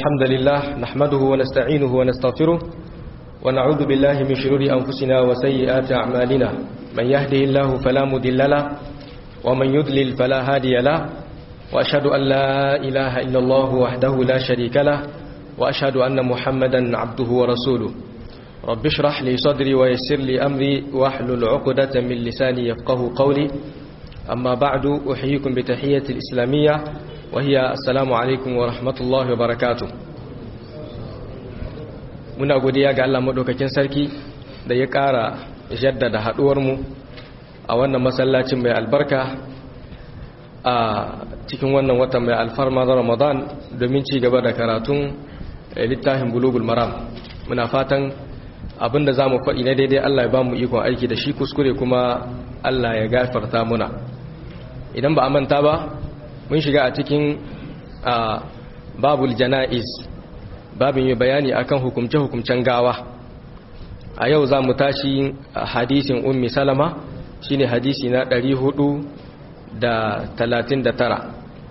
الحمد لله نحمده ونستعينه ونستغفره ونعوذ بالله من شرور أنفسنا وسيئات أعمالنا من يهده الله فلا مضل له ومن يضلل فلا هادي له وأشهد أن لا إله إلا الله وحده لا شريك له وأشهد أن محمدا عبده ورسوله رب اشرح لي صدري ويسر لي أمري واحلل عقدة من لساني يفقه قولي أما بعد أحييكم بتحية الإسلامية وهي السلام عليكم ورحمة الله وبركاته muna godiya ga Allah madaukakin sarki da ya ƙara jaddada haɗuwarmu a wannan masallacin mai albarka a cikin wannan watan mai alfarma da Ramadan domin ci gaba da karatun littafin bulugul maram muna fatan abinda za mu faɗi na daidai Allah ya ba mu ikon aiki da shi kuskure kuma Allah ya gafarta muna idan ba a manta ba mun shiga a cikin babul jana'iz babin yi bayani akan hukumce-hukumcen gawa a yau za mu tashi hadisin ummi salama shine hadisi na 439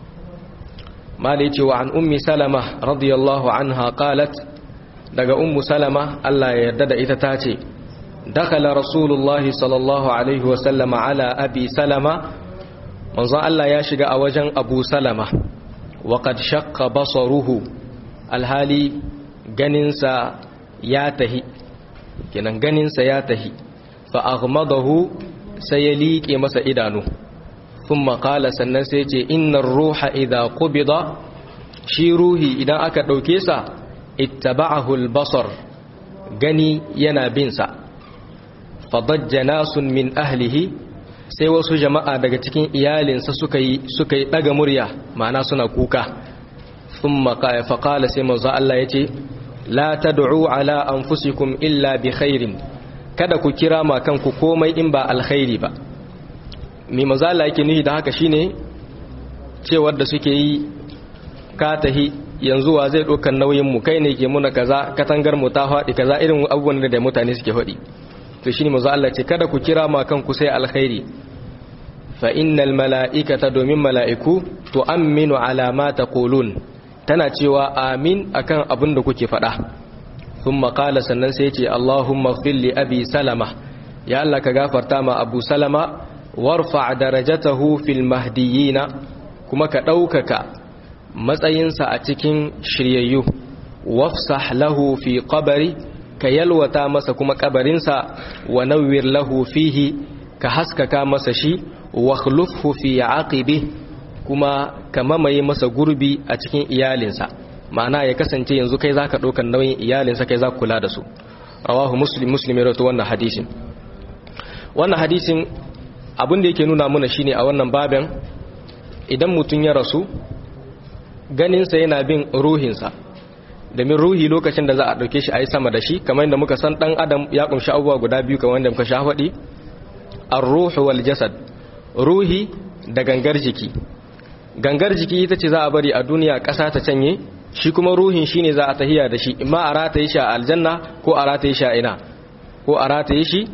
mali cewa an ummi salama radiyallahu anha qalat daga ummu salama Allah ya yarda da ita tace dakala rasulullahi sallallahu alaihi wasallama ala abi salama manzon Allah ya shiga a wajen abu salama wa qad shaqqa basaruhu alhali ganinsa ya tahi kenan ganinsa ya tahi fa aghmadahu sai ya liƙe masa idanu thumma qala sannan sai ce innar ruha idha qubida shi ruhi idan aka dauke sa ittaba'ahu albasar gani yana bin sa fadajja nasun min ahlihi sai wasu jama'a daga cikin iyalinsa suka yi suka yi daga murya ma'ana suna kuka thumma faqala sai manzo Allah yace la tad'u ala anfusikum illa bi khairin kada ku kira ma kanku komai in ba alkhairi ba mi manzo Allah yake nuhi da haka shine cewar da suke yi ka tahi yanzu wa zai ɗaukar nauyin mu kai ne ke muna kaza katangar mu ta faɗi kaza irin abubuwan da mutane suke faɗi to shine manzo Allah ce kada ku kira ma kanku sai alkhairi fa innal mala'ikata domin mala'iku tu'minu ala ma taqulun tana cewa amin akan abin da kuke faɗa thumma qala sannan sai ce Allahumma ighfir li abi salama ya Allah ka gafarta ma abu salama warfa darajatahu fil mahdiyina kuma ka ɗaukaka matsayinsa a cikin shiryayyu wafsah lahu fi qabri ka yalwata masa kuma kabarinsa wa nawwir lahu fihi ka haskaka masa shi wa khulufhu fi aqibi kuma ka mamaye masa gurbi a cikin iyalinsa ma'ana ya kasance yanzu kai zaka ɗaukar nauyin iyalinsa kai zaka kula da su rawahu muslim muslim ya rawaito wannan hadisin wannan hadisin abin da yake nuna mana shine a wannan babin idan mutum ya rasu ganinsa yana bin ruhinsa domin ruhi lokacin da za a ɗauke shi a yi sama da shi kamar yadda muka san ɗan adam ya ƙunshi abubuwa guda biyu kamar yadda muka sha faɗi an ruhu wal jasad ruhi da gangar jiki gangar jiki ita ce za a bari a duniya ƙasa ta canye shi kuma ruhin shine za a tahiya da shi imma a rataye shi a aljanna ko a rataye shi a ina ko a rataye shi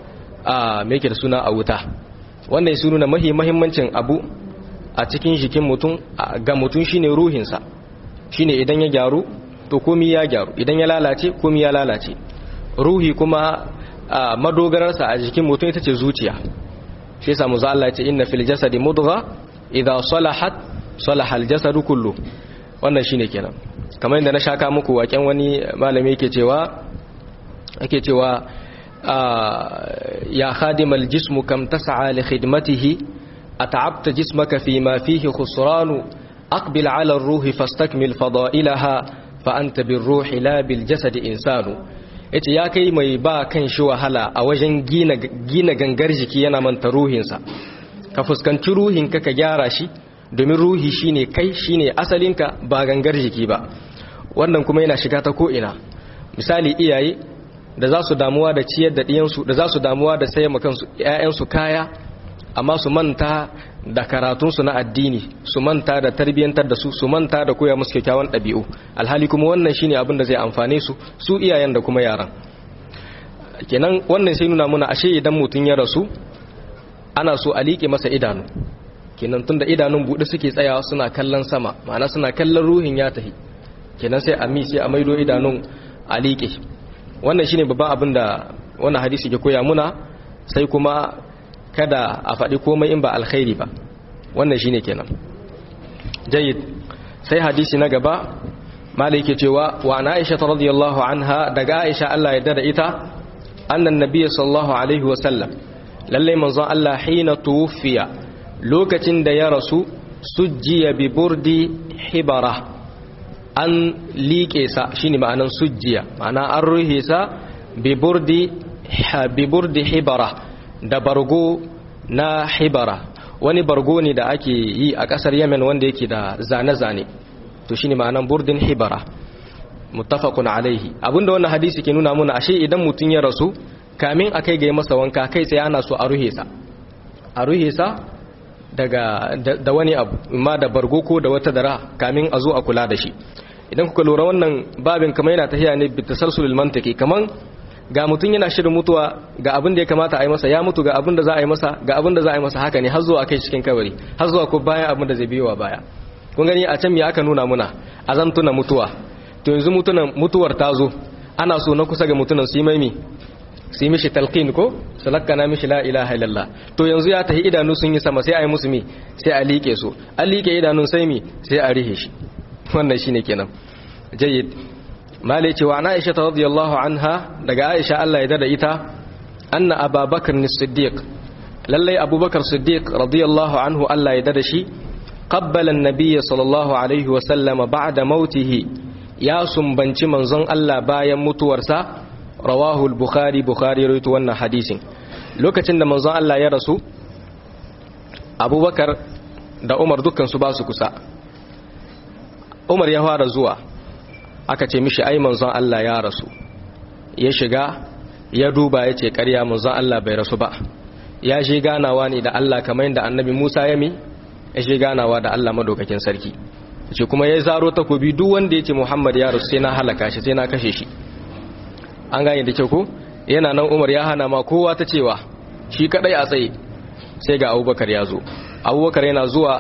a meke da suna a wuta wannan ya nuna mahi mahimmancin abu a cikin jikin mutum ga mutum shine ruhinsa shine idan ya gyaru to komi ya gyaru idan ya lalace komi ya lalace ruhi kuma madogararsa a jikin mutum ita ce zuciya shi yasa mu Allah ce inna fil jasadi mudgha idha salahat salaha al jasadu kullu wannan shine kenan kamar yadda na shaka muku waken wani malami yake cewa yake cewa ya khadimal jismu kam tas'a li khidmatihi أتعبت جسمك فيما فيه خسران أقبل على الروح فاستكمل فضائلها فأنت بالروح لا بالجسد إنسان yace ya kai mai ba kan shi wahala a wajen gina gangar jiki yana manta ruhinsa ka fuskanci ruhinka ka gyara shi domin ruhi shine kai shine asalinka ba gangar jiki ba wannan kuma yana shiga ta ko'ina misali iyaye da za su damuwa da ciyar da ɗiyansu da za su damuwa da sayan makansu 'ya'yansu kaya amma su manta da karatunsu na addini su manta da tarbiyyantar da su su manta da koya musu kyakkyawan ɗabi'u alhali kuma wannan shine abin da zai amfane su su iyayen da kuma yaran kenan wannan sai nuna muna ashe idan mutum ya rasu ana so a liƙe masa idanu kenan tunda idanun buɗe suke tsayawa suna kallon sama ma'ana suna kallon ruhin ya tahi kenan sai a mi sai a maido idanun a liƙe wannan shine babban abin da wannan hadisi ke koya muna sai kuma kada a faɗi komai in ba alkhairi ba wannan shine kenan jayyid sai hadisi na gaba malai yake cewa wa ana aisha radiyallahu anha daga aisha Allah ya dada ita annan nabiyyi sallallahu alaihi wa sallam lalle manzon Allah hina tuwfiya lokacin da ya rasu sujjiya bi burdi hibara an liƙe sa shine ma'anan sujjiya ma'ana an ruhe sa bi burdi bi burdi hibara da bargo na hibara wani bargo ne da ake yi a ƙasar Yemen wanda yake da zane-zane to shine ma'anan burdin hibara muttafaqun alaihi abinda wannan hadisi ke nuna muna ashe idan mutun ya rasu kamin akai ga masa wanka kai sai ana so a ruhe sa a ruhe sa daga da, wani abu amma da bargo ko da wata dara kamin a zo a kula da shi idan kuka lura wannan babin kamar yana tafiya ne bi tasalsulul mantiki kaman ga mutun yana shirin mutuwa ga abin da ya kamata a yi masa ya mutu ga abin da za a yi masa ga abin da za a yi masa haka ne har zuwa kai cikin kabari har zuwa ko bayan abin da zai biyo baya kun gani a can me aka nuna muna azan tuna mutuwa to yanzu mutunan mutuwar ta zo ana so na kusa ga mutunan su yi maimi su yi mishi talqin ko su lakkana mishi la ilaha illallah to yanzu ya tahi idanu sun yi sama sai a yi musu mi sai a liƙe su an liƙe idanun sai mi sai a rihe shi wannan shine kenan jayyid malai cewa na aisha radiyallahu anha daga aisha Allah ya dada ita anna ababakar as-siddiq lallai abubakar siddiq radiyallahu anhu Allah ya dada shi qabbala an-nabiy sallallahu alaihi wa sallama ba'da mautihi ya sumbanci manzon Allah bayan mutuwarsa rawahu al-bukhari bukhari rawaito wannan hadisin lokacin da manzon Allah ya rasu abubakar da umar dukkan su ba su kusa umar ya fara zuwa aka ce mishi ai manzon Allah ya rasu ya shiga ya duba ya ce ƙarya manzon Allah bai rasu ba ya je ganawa ne da Allah kamar yadda annabi Musa ya mi ya je ganawa da Allah madaukakin sarki ce kuma ya zaro takobi duk wanda ya ce Muhammad ya rasu sai na halaka shi sai na kashe shi an gane da kyau ko yana nan Umar ya hana ma kowa ta cewa shi kadai a tsaye sai ga Abubakar ya zo Abubakar yana zuwa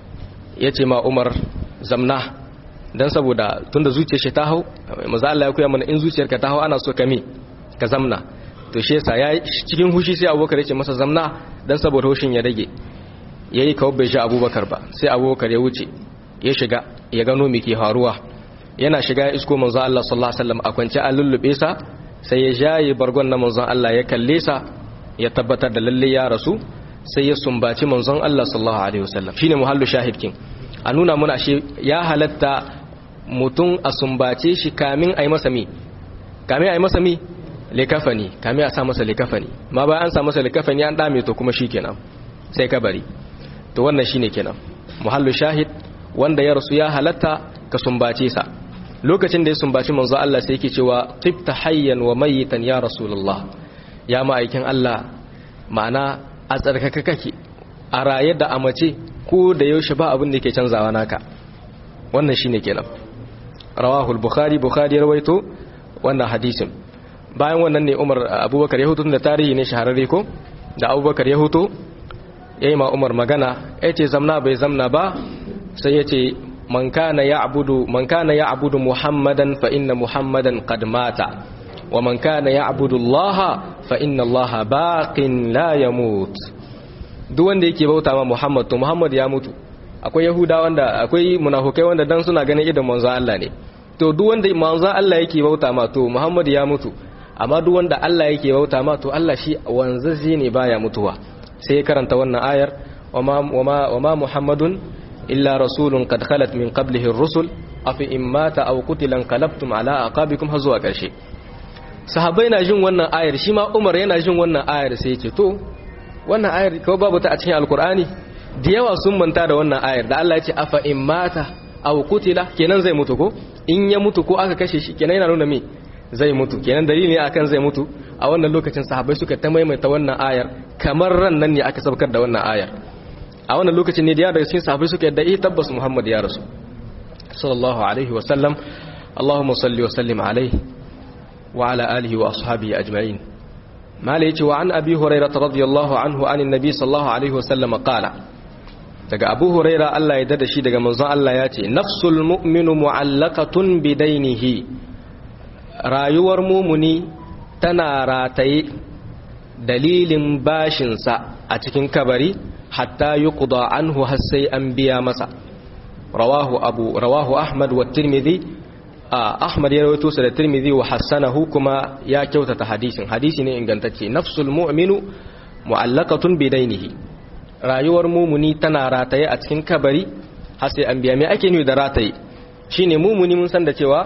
ya ce ma Umar zamna dan saboda tunda zuciyar shi ta hau maza Allah ya koya mana in zuciyarka ta hau ana so ka me ka zamna to shi yasa ya cikin hushi sai Abubakar ya ce masa zamna dan saboda hushin ya rage yayi kawo bai shi Abubakar ba sai Abubakar ya wuce ya shiga ya gano me ke faruwa yana shiga ya isko manzo Allah sallallahu alaihi wasallam a kwance an lullube sa sai ya jaye bargon na manzon Allah ya kalle sa ya tabbatar da lalle ya rasu sai ya sumbaci manzon Allah sallallahu alaihi wasallam shine muhallu shahidkin a nuna muna shi ya halatta mutum a sumbace shi kamin a yi masa mi kamin a yi masa mi likafani kamin a sa masa likafani ma bayan an sa masa likafani an dame to kuma shi kenan sai kabari to wannan shine kenan muhallu shahid wanda ya rasu ya halatta ka sumbace sa lokacin da ya sumbaci manzo Allah sai yake cewa tibta hayyan wa mayitan ya rasulullah ya ma'aikin Allah ma'ana a tsarkaka kake a raye da a mace ko da yaushe ba abin da yake canzawa naka wannan shine kenan rawahu al-bukhari bukhari rawaito wannan hadisin bayan wannan ne Umar Abubakar ya hutu da tarihi ne shahararre ko da Abubakar ya hutu yayi ma Umar magana yace zamna bai zamna ba sai yace man kana ya'budu man kana ya'budu Muhammadan fa inna Muhammadan qad mata wa man kana ya'budu Allah fa inna Allah baqin la yamut duk wanda yake bauta ma Muhammad to Muhammad ya mutu akwai yahuda wanda akwai munafukai wanda dan suna ganin idan manzo Allah ne to duk wanda manzo Allah yake bauta ma to Muhammad ya mutu amma duk wanda Allah yake bauta ma to Allah shi wanzazi ne baya mutuwa sai karanta wannan ayar wama wama wama Muhammadun illa rasulun qad khalat min qablihi ar-rusul afi in mata aw qutila qalabtum ala aqabikum har zuwa karshe sahabbai na jin wannan ayar shi ma Umar yana jin wannan ayar sai ya ce to wannan ayar kawai babu ta a cikin alkur'ani da yawa sun manta da wannan ayar da Allah ya ce afa in mata aw qutila kenan zai mutu ko in ya mutu ko aka kashe shi kenan yana nuna me zai mutu kenan dalili ne akan zai mutu a wannan lokacin sahabbai suka ta maimaita wannan ayar kamar ran nan ne aka sabkar da wannan ayar a wannan lokacin ne da daga cikin sahabbai suka yadda eh tabbas Muhammad ya rasu sallallahu alaihi wa sallam Allahumma salli wa sallim alaihi wa ala alihi wa ashabihi ajma'in mala yace wa an abi hurairah radiyallahu anhu anin nabi sallallahu alaihi wa sallam qala daga abu huraira Allah ya dada shi daga manzon Allah ya ce nafsul mu'minu mu'allaqatun bidainihi rayuwar mumuni tana rataye dalilin bashinsa a cikin kabari hatta yuqda anhu har sai an biya masa rawahu abu rawahu ahmad wa tirmidhi ahmad ya rawaito sa da tirmidhi wa hassanahu kuma ya kyautata hadisin hadisi ne ingantacce nafsul mu'minu mu'allaqatun bidainihi rayuwar mumuni tana rataye a cikin kabari har sai an biya me ake nufi da rataye shine mumuni mun san da cewa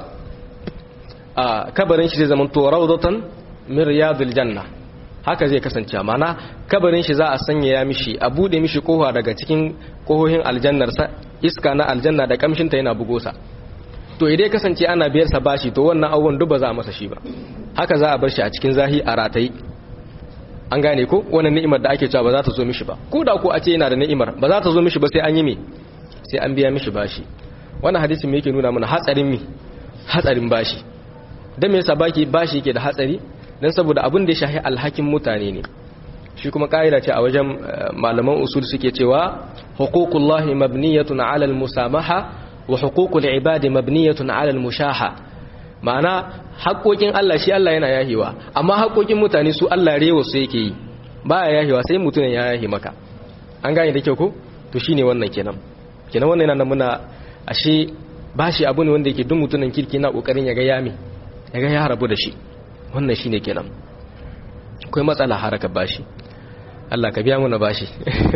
a kabarin shi zai zama to rawdatan min riyadil janna haka zai kasance mana kabarin shi za a sanya ya mishi a bude mishi kofa daga cikin kohohin aljannar sa iska na aljanna da kamshin ta yana bugo sa to idan kasance ana biyar sa bashi to wannan abubuwan duk ba za a masa shi ba haka za a bar shi a cikin zahi a rataye an gane ko wannan ni'imar da ake cewa ba za ta zo mishi ba ko da ko a ce yana da ni'imar ba za ta zo mishi ba sai an yi me sai an biya mishi bashi wannan hadisin me yake nuna mana hatsarin mi hatsarin bashi dan me yasa baki bashi yake da hatsari dan saboda abin da ya shahi alhakin mutane ne shi kuma kaida ce a wajen malaman usul suke cewa huququllahi mabniyatun ala almusamaha wa huququl ibadi mabniyatun ala almushaha ma'ana haƙoƙin Allah shi Allah yana yahewa amma haƙoƙin mutane su Allah rewa su yake yi baya yahewa sai mutumin ya yahe maka an gane da kyau ko to shine wannan kenan kenan wannan yana muna ashe bashi abu ne wanda yake duk mutumin kirki na kokarin ya ga yami ya ga ya rabu da shi wannan shine kenan akwai matsala harakar bashi Allah ka biya mana bashi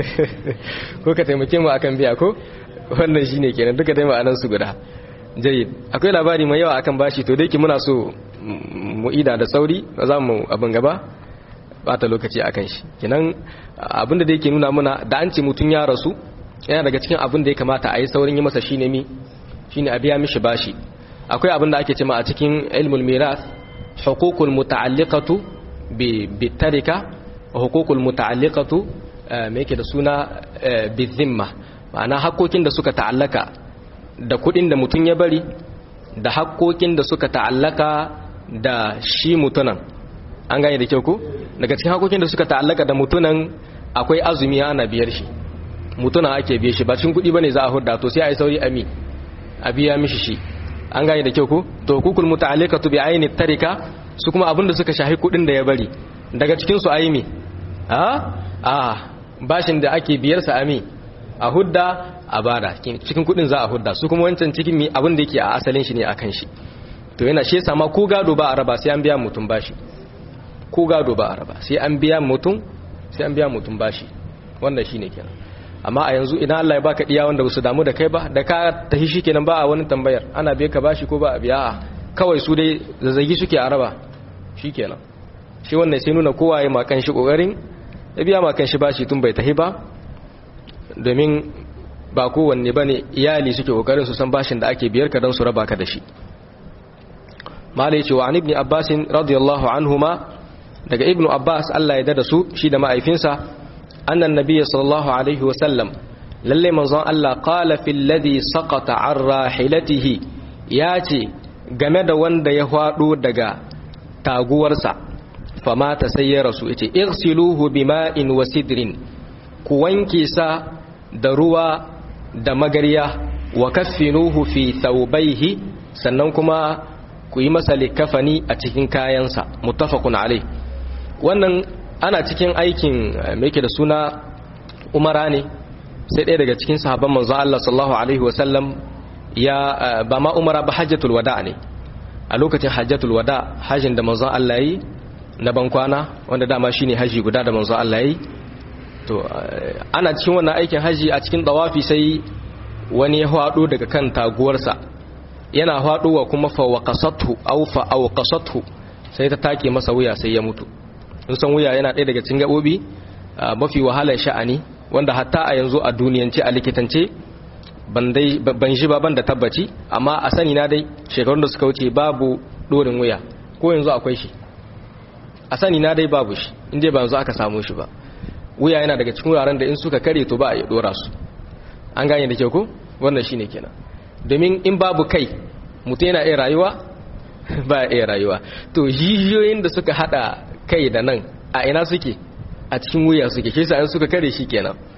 ko ka taimake mu akan biya ko wannan shine kenan duka dai ma'anan su guda jayyid akwai labari mai yawa akan bashi to dai ki muna so mu ida da sauri za mu abin gaba bata lokaci akan shi kenan abinda da yake nuna muna da an ce mutun ya rasu yana daga cikin abin da ya kamata a yi saurin yi masa shine mi shine a biya mishi bashi akwai abin da ake cewa a cikin ilmul miras huququl muta'alliqatu bi bitarika wa huququl muta'alliqatu me yake da suna bi zimma ma'ana hakokin da suka ta'allaka da kudin da mutum ya bari da haƙoƙin da suka ta'allaka da shi mutunan an gane da kyau ko daga cikin haƙoƙin da suka ta'allaka da mutunan akwai azumi ana biyar shi mutuna ake biye shi ba cikin kuɗi bane za a hudda to sai a yi sauri ami a biya mishi shi an gane da kyau ko to hukukul muta'alliqatu bi ayni tarika su kuma abin da suka shahi kuɗin da ya bari daga cikin su ayi me a a bashin da ake biyar sa ami a hudda a bada cikin kudin za a hudda su kuma wancan cikin mi abin da yake a asalin shi ne akan shi to yana shi sama ko gado ba a raba sai an biya mutum bashi ko gado ba a raba sai an biya mutum sai an biya mutum bashi wannan shine kenan amma a yanzu idan Allah ya baka diya wanda su damu da kai ba da ka tahi shikenan ba a wani tambayar ana biya ka bashi ko ba a biya kawai su dai zazzagi suke a raba shikenan shi wannan sai nuna kowa ya makan shi kokarin ya biya makan shi bashi tun bai tahi ba domin ba kowanne ba ne iyali suke kokarin su san bashin da ake biyar ka don su raba ka da shi malai cewa an ibni abbasin radiyallahu anhuma daga ibnu abbas allah ya dada su shi da ma'aifinsa annan nabiya sallallahu alaihi wasallam lalle manzon allah qala fil ladhi saqata an rahilatihi ya ce game da wanda ya hwado daga taguwarsa famata sai ya rasu yace igsiluhu bima'in wa sidrin ku wanke sa da ruwa da magarya wa kaffinuhu fi thawbayhi sannan kuma ku yi masa likafani a cikin kayansa muttafaqun alai wannan ana cikin aikin me yake da suna umara ne sai ɗaya daga cikin sahabban manzo Allah sallallahu alaihi wasallam ya ba ma umara ba hajjatul wada ne a lokacin hajjatul wada hajjin da manzo Allah yi na bankwana wanda dama shine haji guda da manzo Allah yi to ana cikin wannan aikin haji a cikin dawafi sai wani ya hwado daga kan taguwarsa yana hwadowa kuma fa waqasathu aw fa awqasathu sai ta take masa wuya sai ya mutu in san wuya yana ɗaya daga cikin gabobi mafi wahalar sha'ani wanda hatta a yanzu a duniyance a likitance ban dai ban shi ba ban da tabbaci amma a sani na dai shekarun da suka wuce babu dorin wuya ko yanzu akwai shi a sani na dai babu shi inda ba yanzu aka samu shi ba wuya yana daga cikin wuraren da in suka kare to ba a yi dora su an gane da kyau ko wannan shine kenan domin in babu kai mutum yana iya rayuwa ba iya rayuwa to jijiyoyin da suka hada kai da nan a ina suke a cikin wuya suke shi sa suka kare shi kenan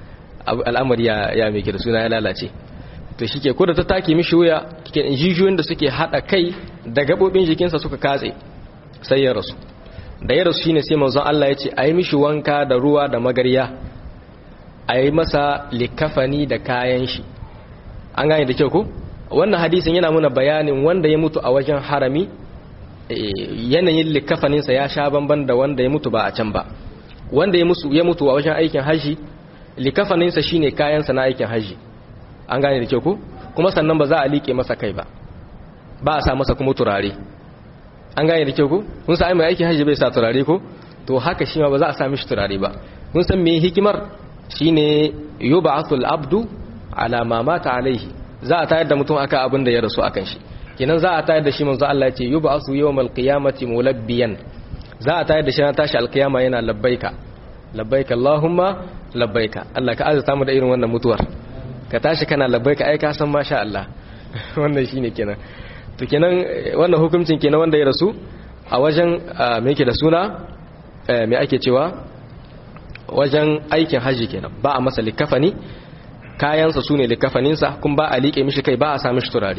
al'amari ya ya mai da suna ya lalace to shike ko da ta take mishi wuya kike jijiyoyin da suke hada kai da gabobin jikinsa suka katse sai ya rasu da ya rasu shine sai manzon Allah ya ce ayi mishi wanka da ruwa da magarya ayi masa likafani da kayan shi an gane da kyau ko wannan hadisin yana muna bayanin wanda ya mutu a wajen harami yanayin likafaninsa ya sha bamban da wanda ya mutu ba a can ba wanda ya mutu a wajen aikin haji likafaninsa shine kayansa na aikin haji an gane da kyau ko kuma sannan ba za a liƙe masa kai ba ba a sa masa kuma turare an gane da kyau ko kun sa ai mai aikin haji bai sa turare ko to haka shi ma ba za a sa mishi turare ba kun san me hikimar shine yub'athul abdu ala ma mata alaihi za a tayar da mutum aka abin da ya rasu akan shi kenan za a tayar da shi manzo Allah ya ce yub'asu yawmal qiyamati mulabbiyan za a tayar da shi na tashi alqiyama yana labbaika labbaika allahumma labbaika Allah ka azata mu da irin wannan mutuwar ka tashi kana labbaika ai ka san masha Allah wannan shine kenan to kenan wannan hukuncin kenan wanda ya rasu a wajen me yake da suna me ake cewa wajen aikin haji kenan ba a masa likafani kayansa su ne likafaninsa kun ba a liƙe mishi kai ba a sami shi turare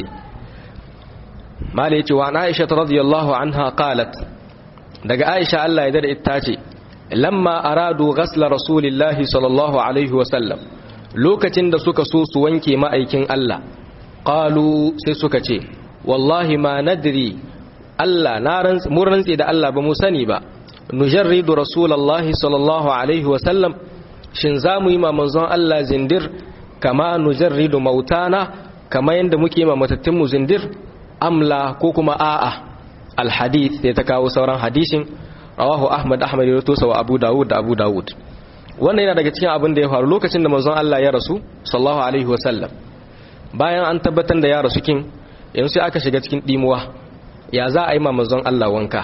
mala yace wa aisha radiyallahu anha qalat daga aisha Allah ya dada ita ce lamma aradu ghasla rasulillahi sallallahu alaihi wasallam lokacin da suka so su wanke ma'aikin Allah qalu sai suka ce wallahi ma nadri Allah na rantsi mun rantsi da Allah ba mu sani ba nujarridu rasulullahi sallallahu alaihi wasallam shin za mu yi ma manzon Allah zindir kama nujarridu mautana kama yanda muke ma matattun mu zindir amla ko kuma a'a alhadith sai ta kawo sauran hadisin rawahu ahmad ahmad ya tosa wa abu dawud da abu dawud wannan yana daga cikin abin da ya faru lokacin da manzon Allah ya rasu sallallahu alaihi wasallam bayan an tabbatar da ya rasu kin yanzu sai aka shiga cikin dimuwa ya za a yi ma manzon Allah wanka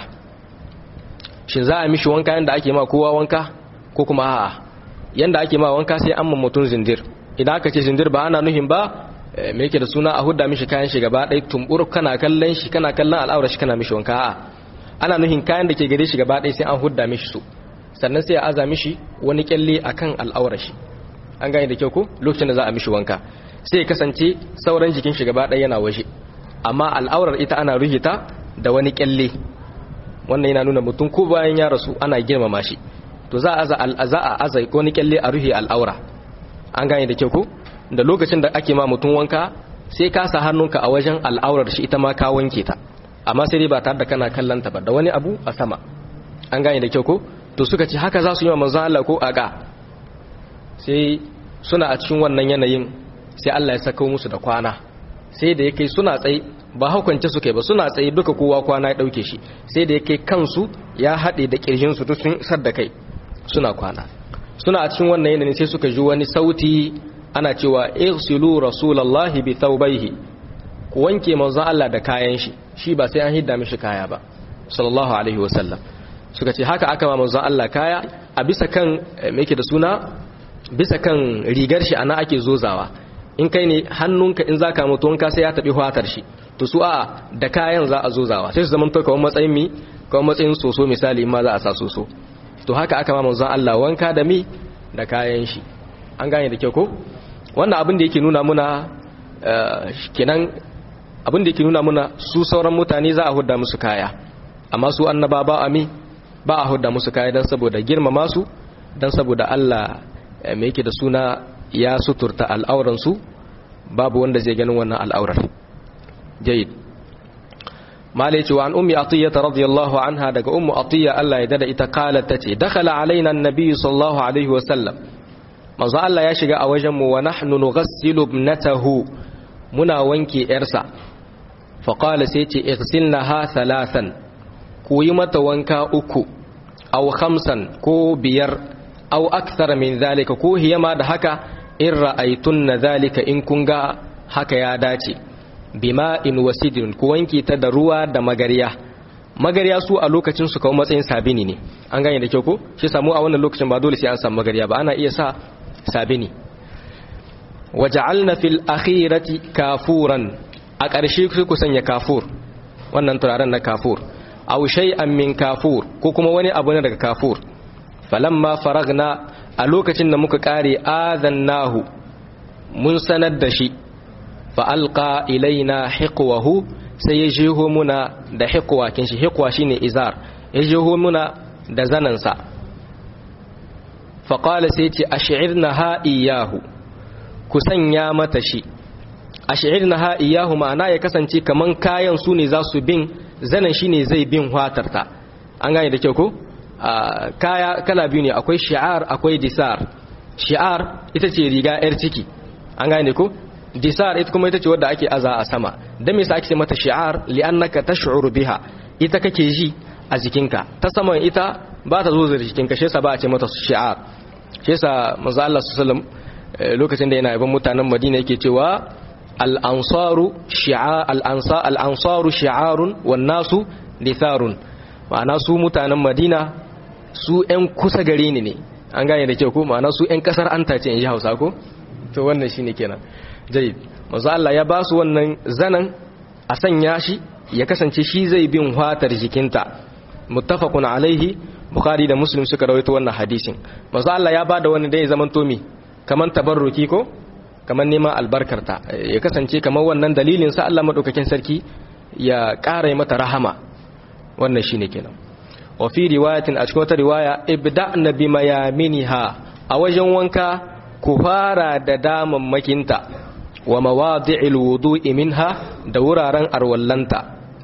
shin za a mishi wanka yanda ake ma kowa wanka ko kuma a'a yanda ake ma wanka sai an mutum zindir idan aka ce zindir ba ana nuhin ba me yake da suna a hudda mishi kayan shi gaba ɗaya tumbur kana kallon shi kana kallon al'aura shi kana mishi wanka a'a ana nuhin kayan da ke gare shi gaba ɗaya sai an hudda mishi su sannan sai a aza mishi wani kyalle akan al'aura shi an gane da kyau ko lokacin da za a mishi wanka sai ya kasance sauran jikin shi gaba ɗaya yana waje amma al'aurar ita ana ruhita da wani kyalle wannan yana nuna mutum ko bayan ya rasu ana girmama shi to za a aza a aza wani kyalle a ruhi al'aura an gane da kyau ko da lokacin da ake ma mutum wanka sai ka sa hannunka a wajen al'aurar shi ita ma ka wanke ta amma sai dai ba tare da kana kallon ta ba da wani abu a sama an gane da kyau ko to suka ce haka za su yi wa manzo Allah ko aga sai suna a cikin wannan yanayin sai Allah ya saka musu da kwana sai da yake suna tsaye ba haukance su kai ba suna tsaye duka kowa kwana ya dauke shi sai da yake kansu ya haɗe da kirjin su sun sadda kai suna kwana suna a cikin wannan yanayin sai suka ji wani sauti ana cewa irsilu rasulullahi bi thawbayhi ku wanke manzon Allah da kayan shi shi ba sai an hidda mishi kaya ba sallallahu alaihi wasallam suka ce haka aka ma manzon Allah kaya a bisa kan me yake da suna bisa kan rigar shi ana ake zozawa in kai ne hannunka in zaka mutu wanka sai ya tabi fatar shi to su a da kayan za a zozawa sai su zama to kawai matsayin mi kawai matsayin soso misali ma za a sa soso to haka aka ma manzon Allah wanka da mi da kayan shi an gane da kyau ko wannan abin da yake nuna muna kenan abin da yake nuna muna su sauran mutane za a hudda musu kaya amma su annaba ba ami ba a hudda musu kaya don saboda girmama su don saboda Allah mai yake da suna ya suturta al'auransu babu wanda zai ganin wannan al'aurar jayid mala ce wa an ummi atiyata radiyallahu anha daga ummu atiya Allah ya dada ita qalat tace dakhala alaina annabi sallallahu alaihi wasallam manzo Allah ya shiga a wajen mu wa nahnu nughassilu ibnatahu muna wanke yarsa fa qala sai ce igsilnaha thalathan ku yi mata wanka uku aw khamsan ko biyar aw akthar min zalika ko hiyama da haka in ra'aytunna zalika in kun ga haka ya dace bima in wasidin ku wanke ta da ruwa da magariya magariya su a lokacin su kawo matsayin sabini ne an gane da kyau ko shi samu a wannan lokacin ba dole sai an samu magariya ba ana iya sa sabini waja'alna fil akhirati kafuran a ƙarshe sai ku sanya kafur wannan turaren na kafur aw shay'an min kafur ko kuma wani abu ne daga kafur falamma faragna a lokacin da muka kare azannahu mun sanar da shi fa alqa ilaina hiqwahu sai ya jeho muna da hiqwa kin shi hiqwa shine izar ya jeho muna da zanansa fa qala sai ce ash'irna ha iyahu ku sanya mata shi ash'irna ha iyahu ma'ana ya kasance kaman kayan su ne za su bin zanan shine zai bin watarta an gane da kyau ko kaya kala biyu ne akwai shi'ar akwai disar shi'ar ita ce riga yar ciki an gane ko disar ita kuma ita ce wadda ake aza a sama dan me yasa ake mata shi'ar li'annaka tash'uru biha ita kake ji a jikinka ta saman ita ba ta zo da jikinka shi yasa ba a ce mata shi'ar shi yasa manzo Allah sallallahu alaihi lokacin da yana yaban mutanen Madina yake cewa al-ansaru shi'a al-ansa al-ansaru shi'arun wan nasu ditharun ma'ana su mutanen Madina su ƴan kusa gare ni ne an gane da kyau ko ma'ana su ƴan kasar anta ce in ji Hausa ko to wannan shine kenan jayyid manzo Allah ya ba su wannan zanan a sanya shi ya kasance shi zai bin fatar jikinta muttafaqun alaihi bukhari da muslim suka rawaito wannan hadisin manzo Allah ya bada wani da ya zaman tomi kaman tabarruki ko kaman neman albarkarta ya kasance kaman wannan dalilin sa Allah madaukakin sarki ya ƙara mata rahama wannan shine kenan wa fi riwayatin a cikin wata riwaya ibda'na bimayaminiha a wajen wanka ku fara da damammakinta wa mawadi'il wudu'i minha da wuraren arwallanta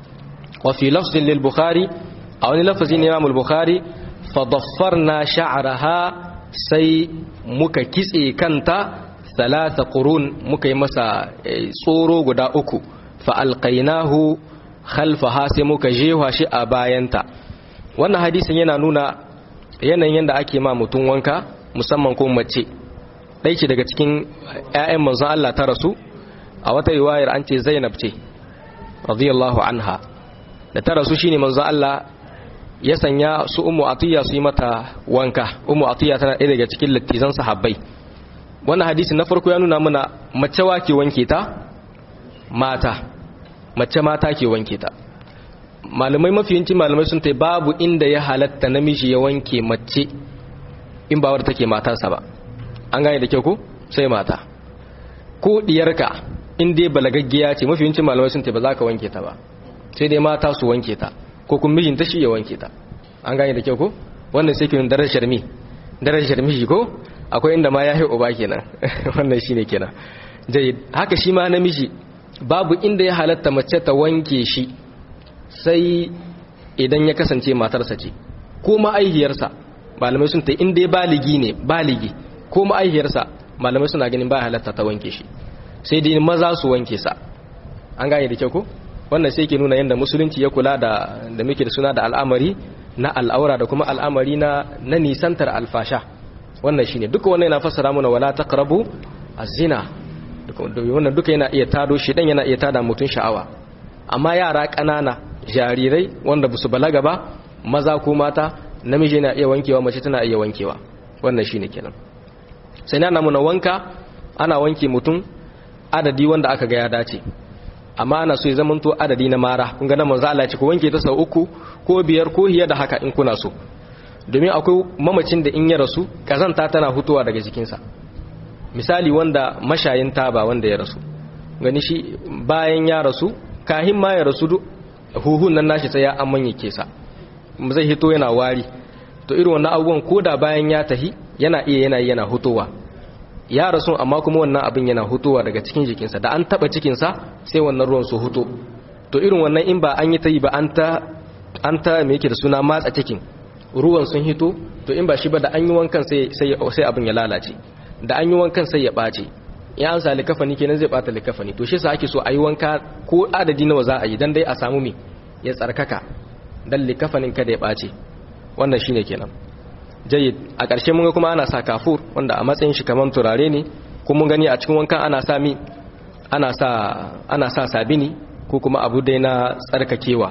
wa fi lafzin lil bukhari a wani lafazin imam al-bukhari fa daffarna sha'raha sai muka kitse kanta thalatha qurun muka yi masa tsoro guda uku fa alqainahu khalfaha sai muka jewa shi a bayanta wannan hadisin yana nuna yanayin yadda ake ma mutum wanka musamman ko mace ɗai ce daga cikin 'ya'yan manzon Allah ta rasu a wata riwayar an ce Zainab ce radiyallahu anha da ta rasu shine manzon Allah ya sanya su ummu atiya su yi mata wanka ummu atiya tana ɗaya daga cikin lattizan sahabbai wannan hadisi na farko ya nuna mana mace wa ke wanke ta mata mace mata ke wanke ta malamai mafiyanci malamai sun ta babu inda ya halatta namiji ya wanke mace in ba wadda take matarsa ba an gane da kyau ko sai mata ko diyarka in dai balagaggiya ce mafiyancin malamai sun ta ba za ka wanke ta ba sai dai mata su wanke ta ko kuma mijinta shi ya wanke ta an gane da kyau ko wannan sai kirin darajar mi darajar miji ko akwai inda ma ya yi uba kenan wannan shine kenan jayyid haka shi ma namiji babu inda ya halatta mace ta wanke shi sai idan ya kasance matarsa ce ko ma'aihiyarsa malamai sun ta inda ya baligi ne baligi ko ma'aihiyarsa malamai suna ganin ba halatta ta wanke shi sai dai maza su wanke sa an gane da kyau ko wannan sai ke nuna yadda musulunci ya kula da da muke da suna da al'amari na al'aura da kuma al'amari na na nisantar alfasha wannan shine duka wannan yana fassara mana wala taqrabu az-zina wannan duka yana iya tado shi dan yana iya tada mutun sha'awa amma yara ƙanana jarirai wanda basu balaga ba maza ko mata namiji na iya wankewa mace tana iya wankewa wannan shine kenan sai na muna wanka ana wanke mutum adadi wanda aka ga ya dace amma ana so ya zamanto adadi na mara kun ga nan manzo Allah ya ce ku wanke ta sau uku ko biyar ko hiya da haka in kuna so domin akwai mamacin da in ya rasu kazanta tana hutuwa daga jikinsa misali wanda mashayin taba wanda ya rasu gani shi bayan ya rasu kahin ma ya rasu duk huhun nan nashi sai ya amman yake sa zai hito yana wari to irin wannan abubuwan koda bayan ya tahi yana iya yana yana hutowa ya rasu amma kuma wannan abin yana hutowa daga cikin jikinsa da an taba cikinsa sai wannan ruwan su huto to irin wannan in ba an yi ta yi ba an ta an ta me yake da suna matsa cikin ruwan sun hito to in ba shi ba da an yi wankan sai sai abin ya lalace da an yi wankan sai ya ɓace ya an sa likafani kenan zai ɓata likafani to shi sa ake so a yi wanka ko adadi nawa za a yi dan dai a samu me ya tsarkaka dan likafanin kada ya ɓace wannan shine kenan jayyid a ƙarshe mun ga kuma ana sa kafur wanda a matsayin shi kaman turare ne ko mun gani a cikin wankan ana sa mi ana sa ana sa sabini ko kuma abu dai na tsarkakewa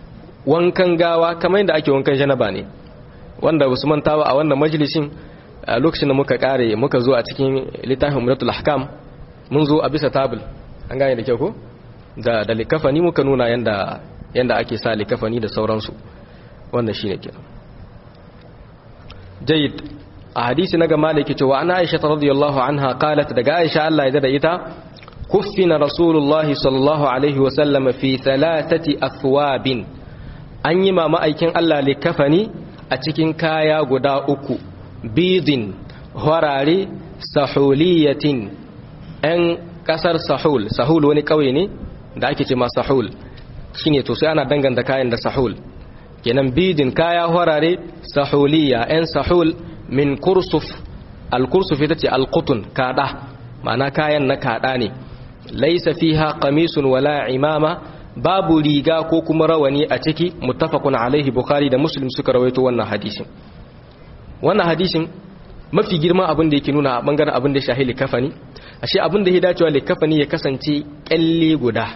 wankan gawa kamar yadda ake wankan janaba ne wanda basu mantawa a wannan majalisin a lokacin da muka kare muka zo a cikin littafin muratul ahkam mun zo a bisa tabul an gane da kyau ko da da likafani muka nuna yanda yanda ake sa likafani da sauransu wannan shine kenan jayyid a hadisi na gama da yake cewa ana aisha radiyallahu anha qalat daga aisha Allah ya da ita kuffina rasulullahi sallallahu alaihi wa sallam fi thalathati athwabin an yi ma ma'aikin Allah likafani a cikin kaya guda uku bidin harare sahuliyatin ‘yan ƙasar sahul sahul wani ƙauye ne da ake ce ma sahul shine to sai ana danganta kayan da sahul kenan bidin kaya harare sahuliya ‘yan sahul min kursuf al-kursuf ita ce al-qutun kada ma'ana kayan na kada ne laisa fiha qamisun wala imama babu riga ko kuma rawani a ciki muttafaqun alaihi bukhari da muslim suka rawaito wannan hadisin wannan hadisin mafi girma abin da yake nuna a bangaren abin da shahili kafani ashe abin da ya dacewa likafani ya kasance kyalle guda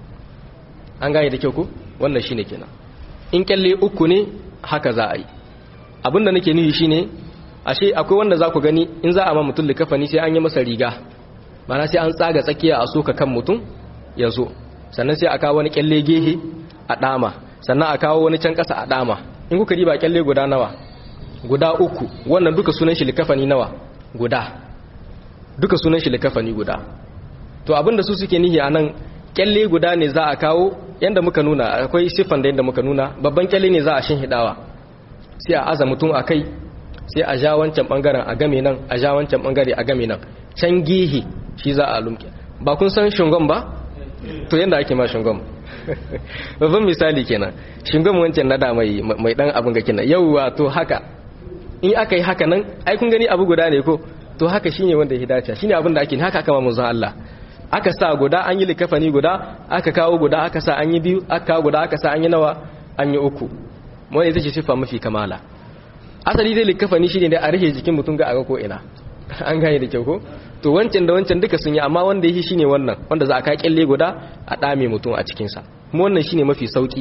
an gane da kyau ko wannan shine kenan in kyalle uku ne haka za a yi abin da nake nufi shine ashe akwai wanda za ku gani in za a ma mutum likafani sai an yi masa riga mana sai an tsaga tsakiya a soka kan mutum ya zo sannan sai a kawo wani kyalle gehe a dama sannan a kawo wani can kasa a dama in kuka riba kyalle guda nawa guda uku wannan duka sunan shi likafani nawa guda duka sunan shi likafani guda to abinda su suke nihi anan kyalle guda ne za a kawo yanda muka nuna akwai siffan da yanda muka nuna babban kyalle ne za a shinhidawa sai a aza mutum a kai sai a ja wancan bangaren a game nan a ja wancan bangare a game nan can gihi shi za a lumke ba kun san shingon ba to yanda ake ma shingon babban misali kenan shingon wancan na da mai mai dan abin ga kenan yauwa to haka in aka yi haka nan ai kun gani abu guda ne ko to haka shine wanda ya dace shine abin da ake haka kama manzon Allah aka sa guda an yi likafani guda aka kawo guda aka sa an yi biyu aka kawo guda aka sa an yi nawa an yi uku wanda ita ce sifa mafi kamala asali dai likafani shine da a rike jikin mutum ga aga ko ina an gane da kyau ko to wancan da wancan duka sun yi amma wanda yake shine wannan wanda za a ka kyalle guda a dame mutum a cikin sa kuma wannan shine mafi sauki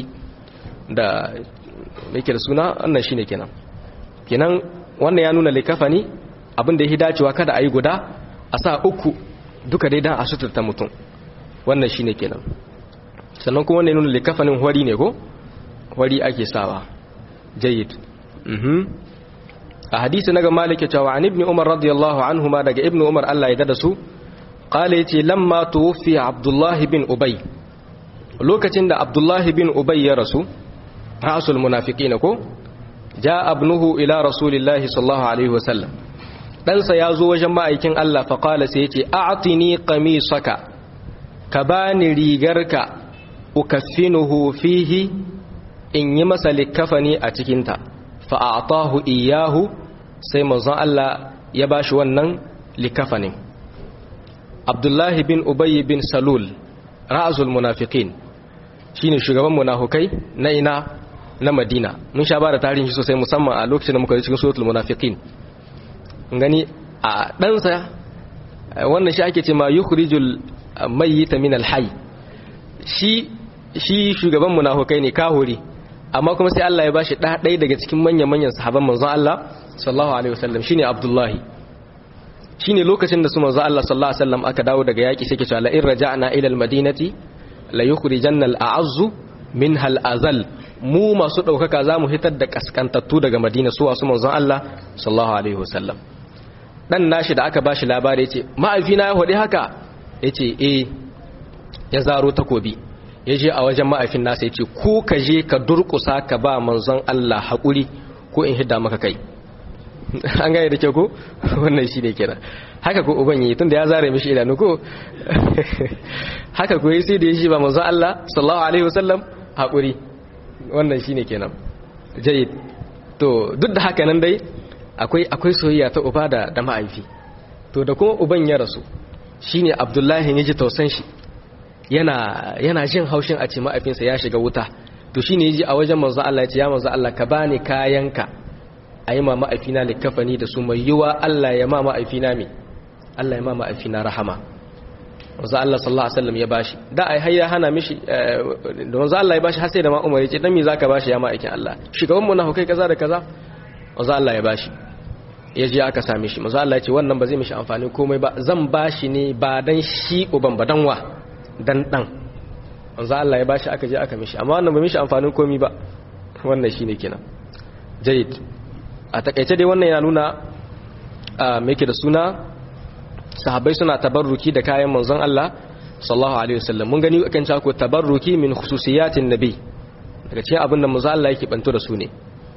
da yake da suna wannan shine kenan kenan wannan ya nuna likafani abin da yake dacewa kada a yi guda a sa uku duka dai dan a suturta mutum wannan shine kenan sannan kuma wannan ya nuna likafanin hwari ne ko hwari ake sawa jayyid mhm a hadisi naga malik ya cewa an ibn umar radiyallahu anhu ma daga ibn umar Allah ya dada su qala yace lamma tuwfi abdullah bin ubay lokacin da abdullah bin ubay ya rasu rasul munafiqin ko ja abnuhu ila rasulillahi sallallahu alaihi wasallam ɗansa ya zo wajen ma'aikin Allah faƙala sai ya ce a'atini qamisaka ka bani rigarka ukaffinuhu fihi in yi masa likafani a cikinta fa'atahu iyahu sai manzon Allah ya bashi wannan likafanin Abdullahi bin Ubay bin Salul ra'azul munafiqin shine shugaban munafukai na ina na Madina mun sha ba da tarihi sosai musamman a lokacin da muka yi cikin suratul munafiqin gani a ɗansa wannan shi ake ce ma yukhrijul mayyita min alhayy shi shi shugaban munafukai ne kahuri amma kuma sai Allah ya bashi da ɗaya daga cikin manyan manyan sahabban manzon Allah sallallahu alaihi wasallam shine Abdullahi shine lokacin da su manzon Allah sallallahu alaihi wasallam aka dawo daga yaki sai ke cewa la in raja'na ila almadinati la yukhrijanna al'azzu minha al'azal mu masu ɗaukaka za mu hitar da kaskantattu daga madina su wasu manzon Allah sallallahu alaihi wasallam dan nashi da aka bashi labari yace ma'aifina ya hodi haka yace eh ya zaro takobi ya je a wajen ma'aifin nasa yace ko ka je ka durkusa ka ba manzon Allah hakuri ko in hidda maka kai an gane da kyau ko wannan shi ne kenan haka ko uban yi tunda ya zare mishi idanu ko haka ko sai da ya shi ba manzon Allah sallallahu alaihi wasallam hakuri wannan shine kenan jayyid to duk da haka nan dai akwai akwai soyayya ta uba da da ma'aifi to da kuma uban ya rasu shine Abdullahi ya ji tausan shi yana yana jin haushin a ce ma'aifinsa ya shiga wuta to shine yaji a wajen manzo Allah ya ce ya manzo Allah ka bani kayanka ayi ma ma'aifina likafani da su mai yiwa Allah ya ma ma'aifina me Allah ya ma ma'aifina rahama manzo Allah sallallahu alaihi wasallam ya bashi da ai har ya hana mishi da manzo Allah ya bashi har sai da ma Umar ya ce dan me zaka bashi ya ma'aikin Allah shugaban mu na hukai kaza da kaza manzo Allah ya bashi ya je aka same shi manzo Allah ya ce wannan ba zai mishi amfani komai ba zan bashi ne ba dan shi uban ba dan wa dan dan manzo Allah ya bashi aka je aka mishi amma wannan ba mishi amfanin komai ba wannan shine kenan jayyid a takaice dai wannan yana nuna me yake da suna sahabbai suna tabarruki da kayan manzon Allah sallallahu alaihi wasallam mun gani akan cewa ko tabarruki min khususiyatin nabi daga cikin abin da manzon Allah yake banto da su ne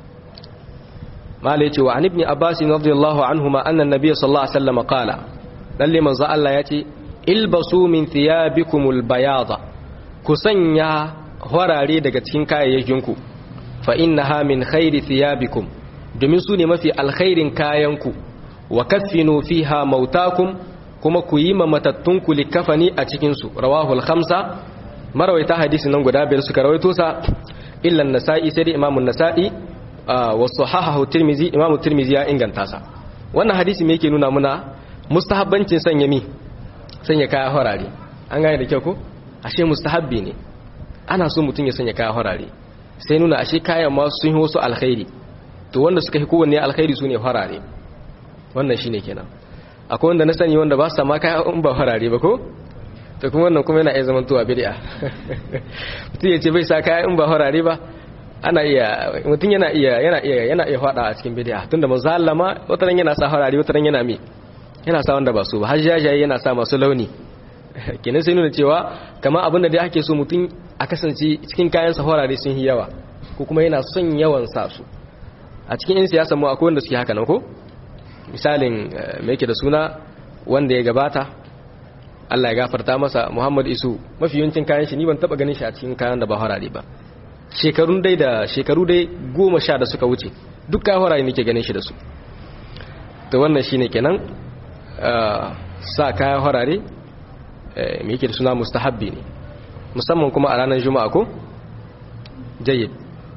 mala yace wa an ibn abbas radiyallahu anhuma anna an-nabiy sallallahu alaihi wasallam qala lalle manzon Allah yace ilbasu min thiyabikumul bayada ku sanya horare daga cikin kayayyakinku fa innaha min khairi thiyabikum domin su ne mafi alkhairin kayanku wa kaffinu fiha mautakum kuma ku yi matattunku likafani a cikinsu rawahu al-khamsa marawaita hadisi nan guda biyar suka rawaito sa illa an-nasa'i sai da imamu an-nasa'i wa sahahahu tirmizi imamu tirmizi ya inganta sa wannan hadisi me yake nuna muna mustahabbancin sanya mi sanya kaya horare an gane da kyau ko ashe mustahabbi ne ana so mutum ya sanya kaya horare sai nuna ashe kayan ma sun yi wasu alkhairi to wanda suka yi kowanne alkhairi su ne horare wannan shine kenan akwai wanda na sani wanda ba su sama kaya in ba horare ba ko to kuma wannan kuma yana iya zaman tuwa bid'a mutum ya ce bai sa kaya in ba horare ba ana iya mutum yana iya yana iya yana iya fada a cikin bid'a tunda manzo Allah ma wataran yana sa horare wataran yana mi yana sa wanda ba su ba har jajaye yana sa masu launi kenan sai nuna cewa kamar abin da dai ake so mutum a kasance cikin kayan sa horare sun yi yawa ko kuma yana son yawan sa su a cikin yan siyasa mu akwai wanda suke haka nan ko misalin me yake da suna wanda ya gabata Allah ya gafarta masa Muhammad Isu mafi yawancin kayan shi ni ban taba ganin shi a cikin kayan da ba horare ba shekarun dai da shekaru dai goma sha da suka wuce duk kayan horare nake ganin shi da su to wannan shine kenan sa kayan horare me yake da suna mustahabbi ne musamman kuma a ranar juma'a ko jayyid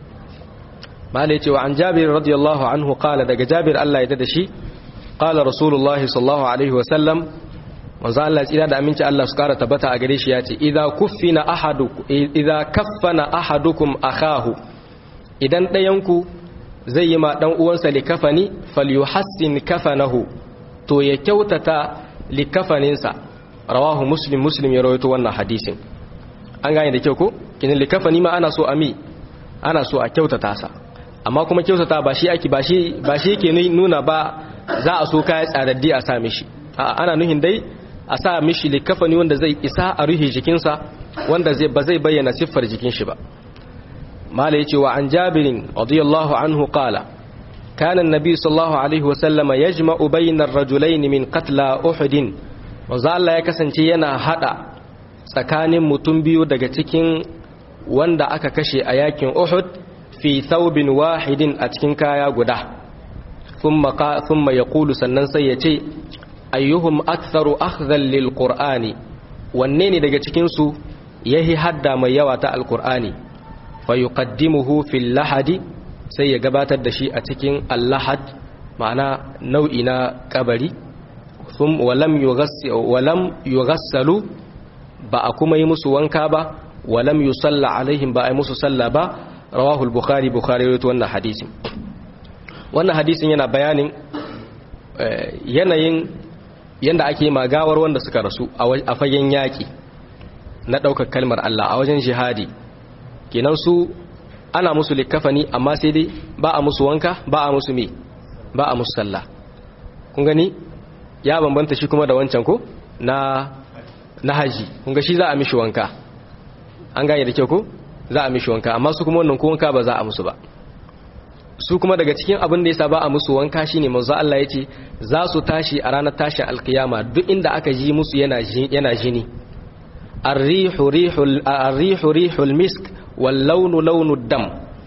malai cewa an jabir radiyallahu anhu qala daga jabir Allah ya dada shi qala rasulullah sallallahu alaihi wa sallam manzo Allah tsira da aminci Allah su kara tabbata a gare shi ya ce idza kuffina ahadukum idza kaffana ahadukum akahu idan dayanku zai yi ma dan uwansa likafani falyuhassin kafanahu to ya kyautata likafaninsa rawahu muslim muslim ya rawaito wannan hadisin an gane da kyau ko kinin likafani ma ana so a mi ana so a kyautata sa amma kuma kyautata ba shi ake ba shi ba shi yake nuna ba za a so kaya tsaraddi a sa mishi a ana nuhin dai a sa mishi likafani wanda zai isa a ruhi jikinsa wanda zai ba zai bayyana siffar jikin shi ba mala yace wa an jabirin radiyallahu anhu qala كان النبي صلى الله عليه وسلم يجمع بين الرجلين من قتلى أحد manzo Allah ya kasance yana hada tsakanin mutum biyu daga cikin wanda aka kashe a yakin Uhud fi thawbin wahidin a cikin kaya guda thumma thumma yaqulu sannan sai ya ce ayyuhum aktharu akhdhan lil qur'ani wanne ne daga cikin su yahi hadda mai yawa ta alqur'ani fa yuqaddimuhu fil lahadi sai ya gabatar da shi a cikin allahad ma'ana nau'i na kabari walam yughassalu ba a kuma yi musu wanka ba walam yusalla alaihim ba a yi musu salla ba rawahul bukhari bukhari rawaito wannan hadisin wannan hadisin yana bayanin yanayin yanda ake magawar wanda suka rasu a fagen yaki na ɗaukar kalmar Allah a wajen jihadi kenan su ana musu likafani amma sai dai ba a musu wanka ba a musu me ba a musu sallah kun gani ya bambanta shi kuma da wancan ko na na haji kun ga shi za a mishi wanka an gane da kyau ko za a mishi wanka amma su kuma wannan ko wanka ba za a musu ba su kuma daga cikin abin da yasa ba a musu wanka shine manzo Allah yace za su tashi a ranar tashin alkiyama duk inda aka ji musu yana yana jini ar-rihu rihul ar-rihu rihul misk wal launu launu dam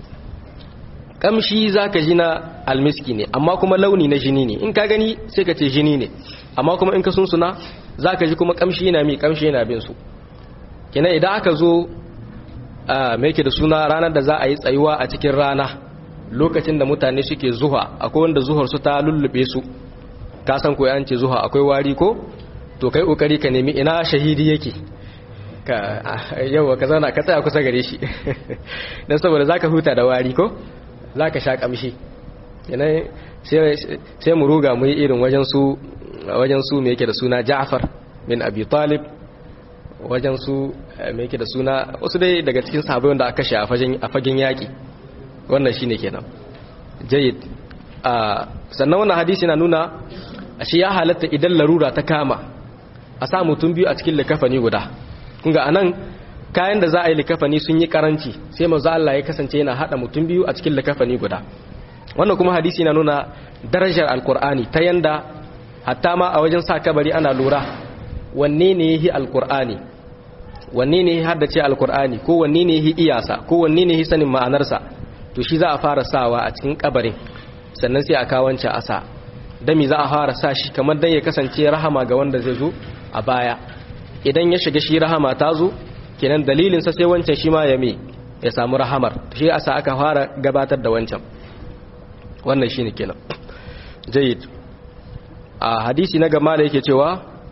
kamshi zaka ji na almiski ne amma kuma launi na jini ne in ka gani sai ka ce jini ne amma kuma in ka sunsuna zaka ji kuma kamshi yana mi kamshi yana bin su kenan idan aka zo me yake da suna ranar da za a yi tsayuwa a cikin rana lokacin da mutane suke zuha akwai wanda zuhar su ta lullube su ka san ko an ce zuha akwai wari ko to kai kokari ka nemi ina shahidi yake ka yawa ka zauna ka tsaya kusa gare shi dan saboda zaka huta da wari ko zaka sha kamshi yana sai mu ruga mu yi irin wajen su wajen su me yake da suna Ja'far bin Abi Talib wajen su me yake da suna wasu dai daga cikin sahabbai wanda aka kashe a fagen a fagen yaki wannan shine kenan jayyid sannan wannan hadisi na nuna ashe ya halatta idan larura ta kama a sa mutum biyu a cikin likafani guda kunga anan kayan da za a yi likafani sun yi karanci sai manzo Allah ya kasance yana hada mutum biyu a cikin likafani guda wannan kuma hadisi na nuna darajar alkur'ani ta yanda hatta ma a wajen sa kabari ana lura wanne ne yahi alkur'ani wanne ne ya haddace alkur'ani ko wanne ne ya iyasa ko wanne ne ya sanin ma'anarsa to shi za a fara sawa a cikin kabarin sannan sai a kawance asa dami za a fara sa shi kamar dan ya kasance rahama ga wanda zai zo a baya idan ya shiga shi rahama ta zo kenan dalilin sa sai wancan shi ma ya me ya samu rahamar shi asa aka fara gabatar da wancan wannan shine kenan jayyid a hadisi na gama da yake cewa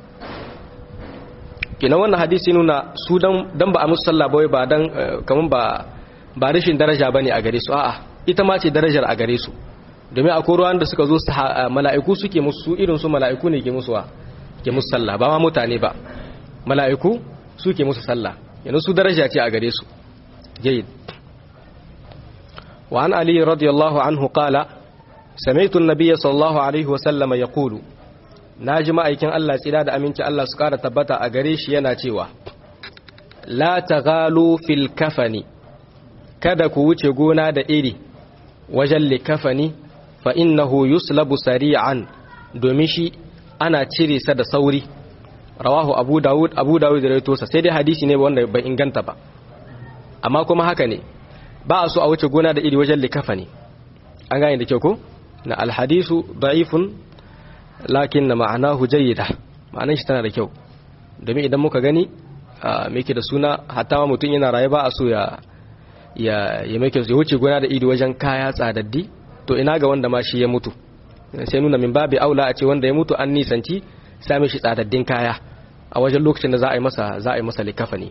kenan wannan hadisi nuna su dan ba a musu sallah ba ba dan kaman ba ba rashin daraja bane a gare su a'a ita ma ce darajar a gare su domin akwai ruwan da suka zo mala'iku suke musu irin su mala'iku ne ke musu wa ke musu sallah ba ma mutane ba mala'iku suke musu sallah yana su daraja ce a gare su jayyid wa an ali radiyallahu anhu qala sami'tu an-nabiy sallallahu alaihi wa sallam yaqulu naji ma'aikin Allah tsira da aminci Allah su kara tabbata a gare shi yana cewa la taghalu fil kafani kada ku wuce gona da iri wajen likafani fa innahu yuslabu sari'an domin shi ana cire sa da sauri rawahu abu dawud abu dawud da rawaito sa sai dai hadisi ne wanda bai inganta ba amma kuma haka ne ba a so a wuce gona da iri wajen likafani an gane da kyau ko na alhadisu da'ifun lakin na ma'anahu jayyida ma'anar shi tana da kyau domin idan muka gani me ke da suna hatta ma mutum yana raye ba a so ya ya ya make ya wuce gona da iri wajen kaya tsadaddi to ina ga wanda ma shi ya mutu sai nuna min babu aula a ce wanda ya mutu an nisanci same shi tsadaddin kaya a wajen lokacin da za a yi masa za a yi masa likafani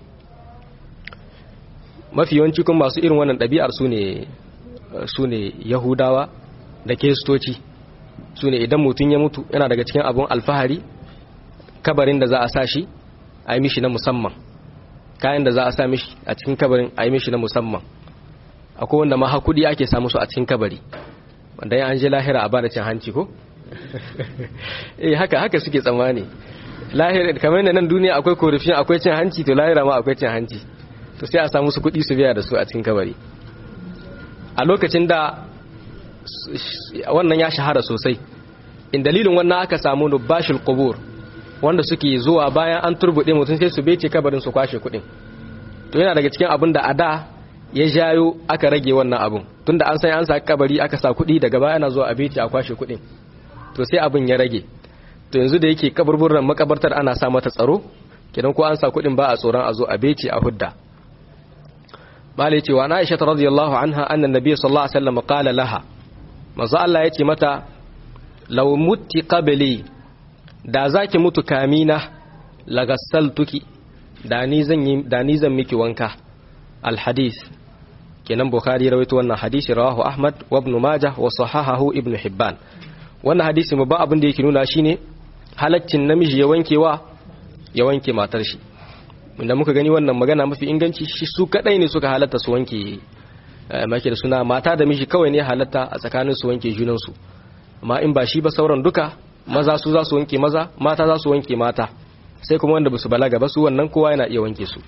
mafi yawanci kuma masu irin wannan ɗabi'ar su ne su ne yahudawa da kiristoci su ne idan mutum ya mutu yana daga cikin abun alfahari kabarin da za a sa shi a yi mishi na musamman kayan da za a sa mishi a cikin kabarin a yi mishi na musamman akwai wanda ma hakudi ake samu su a cikin kabari wanda ya an je lahira a bada cin hanci ko eh haka haka suke tsammani lahira kamar yadda nan duniya akwai korafin akwai cin hanci to lahira ma akwai cin hanci to sai a samu su kudi su biya da su a cikin kabari a lokacin da wannan ya shahara sosai in dalilin wannan aka samu nubashul qubur wanda suke zuwa bayan an turbude mutum sai su bece kabarin su kwashe kudin to yana daga cikin abin da a da ya jayo aka rage wannan abun tunda an san an sa kabari aka sa kudi daga baya ana zuwa a bece a kwashe kudin to sai abin ya rage to yanzu da yake kaburburan makabartar ana sa mata tsaro kidan ko an sa kudin ba a tsoron a zo a bece a hudda bale cewa na Aisha radiyallahu anha anna nabiy sallallahu alaihi wasallam qala laha manzo Allah yace mata law mutti qabli da zaki mutu kamina lagassaltuki da ni zan yi da ni zan miki wanka al hadith kenan bukhari rawaito wannan hadisi rawahu ahmad wa ibn majah wa sahahahu ibn hibban wannan hadisi mu ba abin da yake nuna shine halaccin namiji ya wankewa ya wanke matar shi inda muka gani wannan magana mafi inganci shi su kadai ne suka halatta su wanke make da suna mata da miji kawai ne halatta a tsakanin su wanke junansu amma in ba shi ba sauran duka maza su za su wanke maza mata za su wanke mata sai kuma wanda basu balaga ba su wannan kowa yana iya wanke su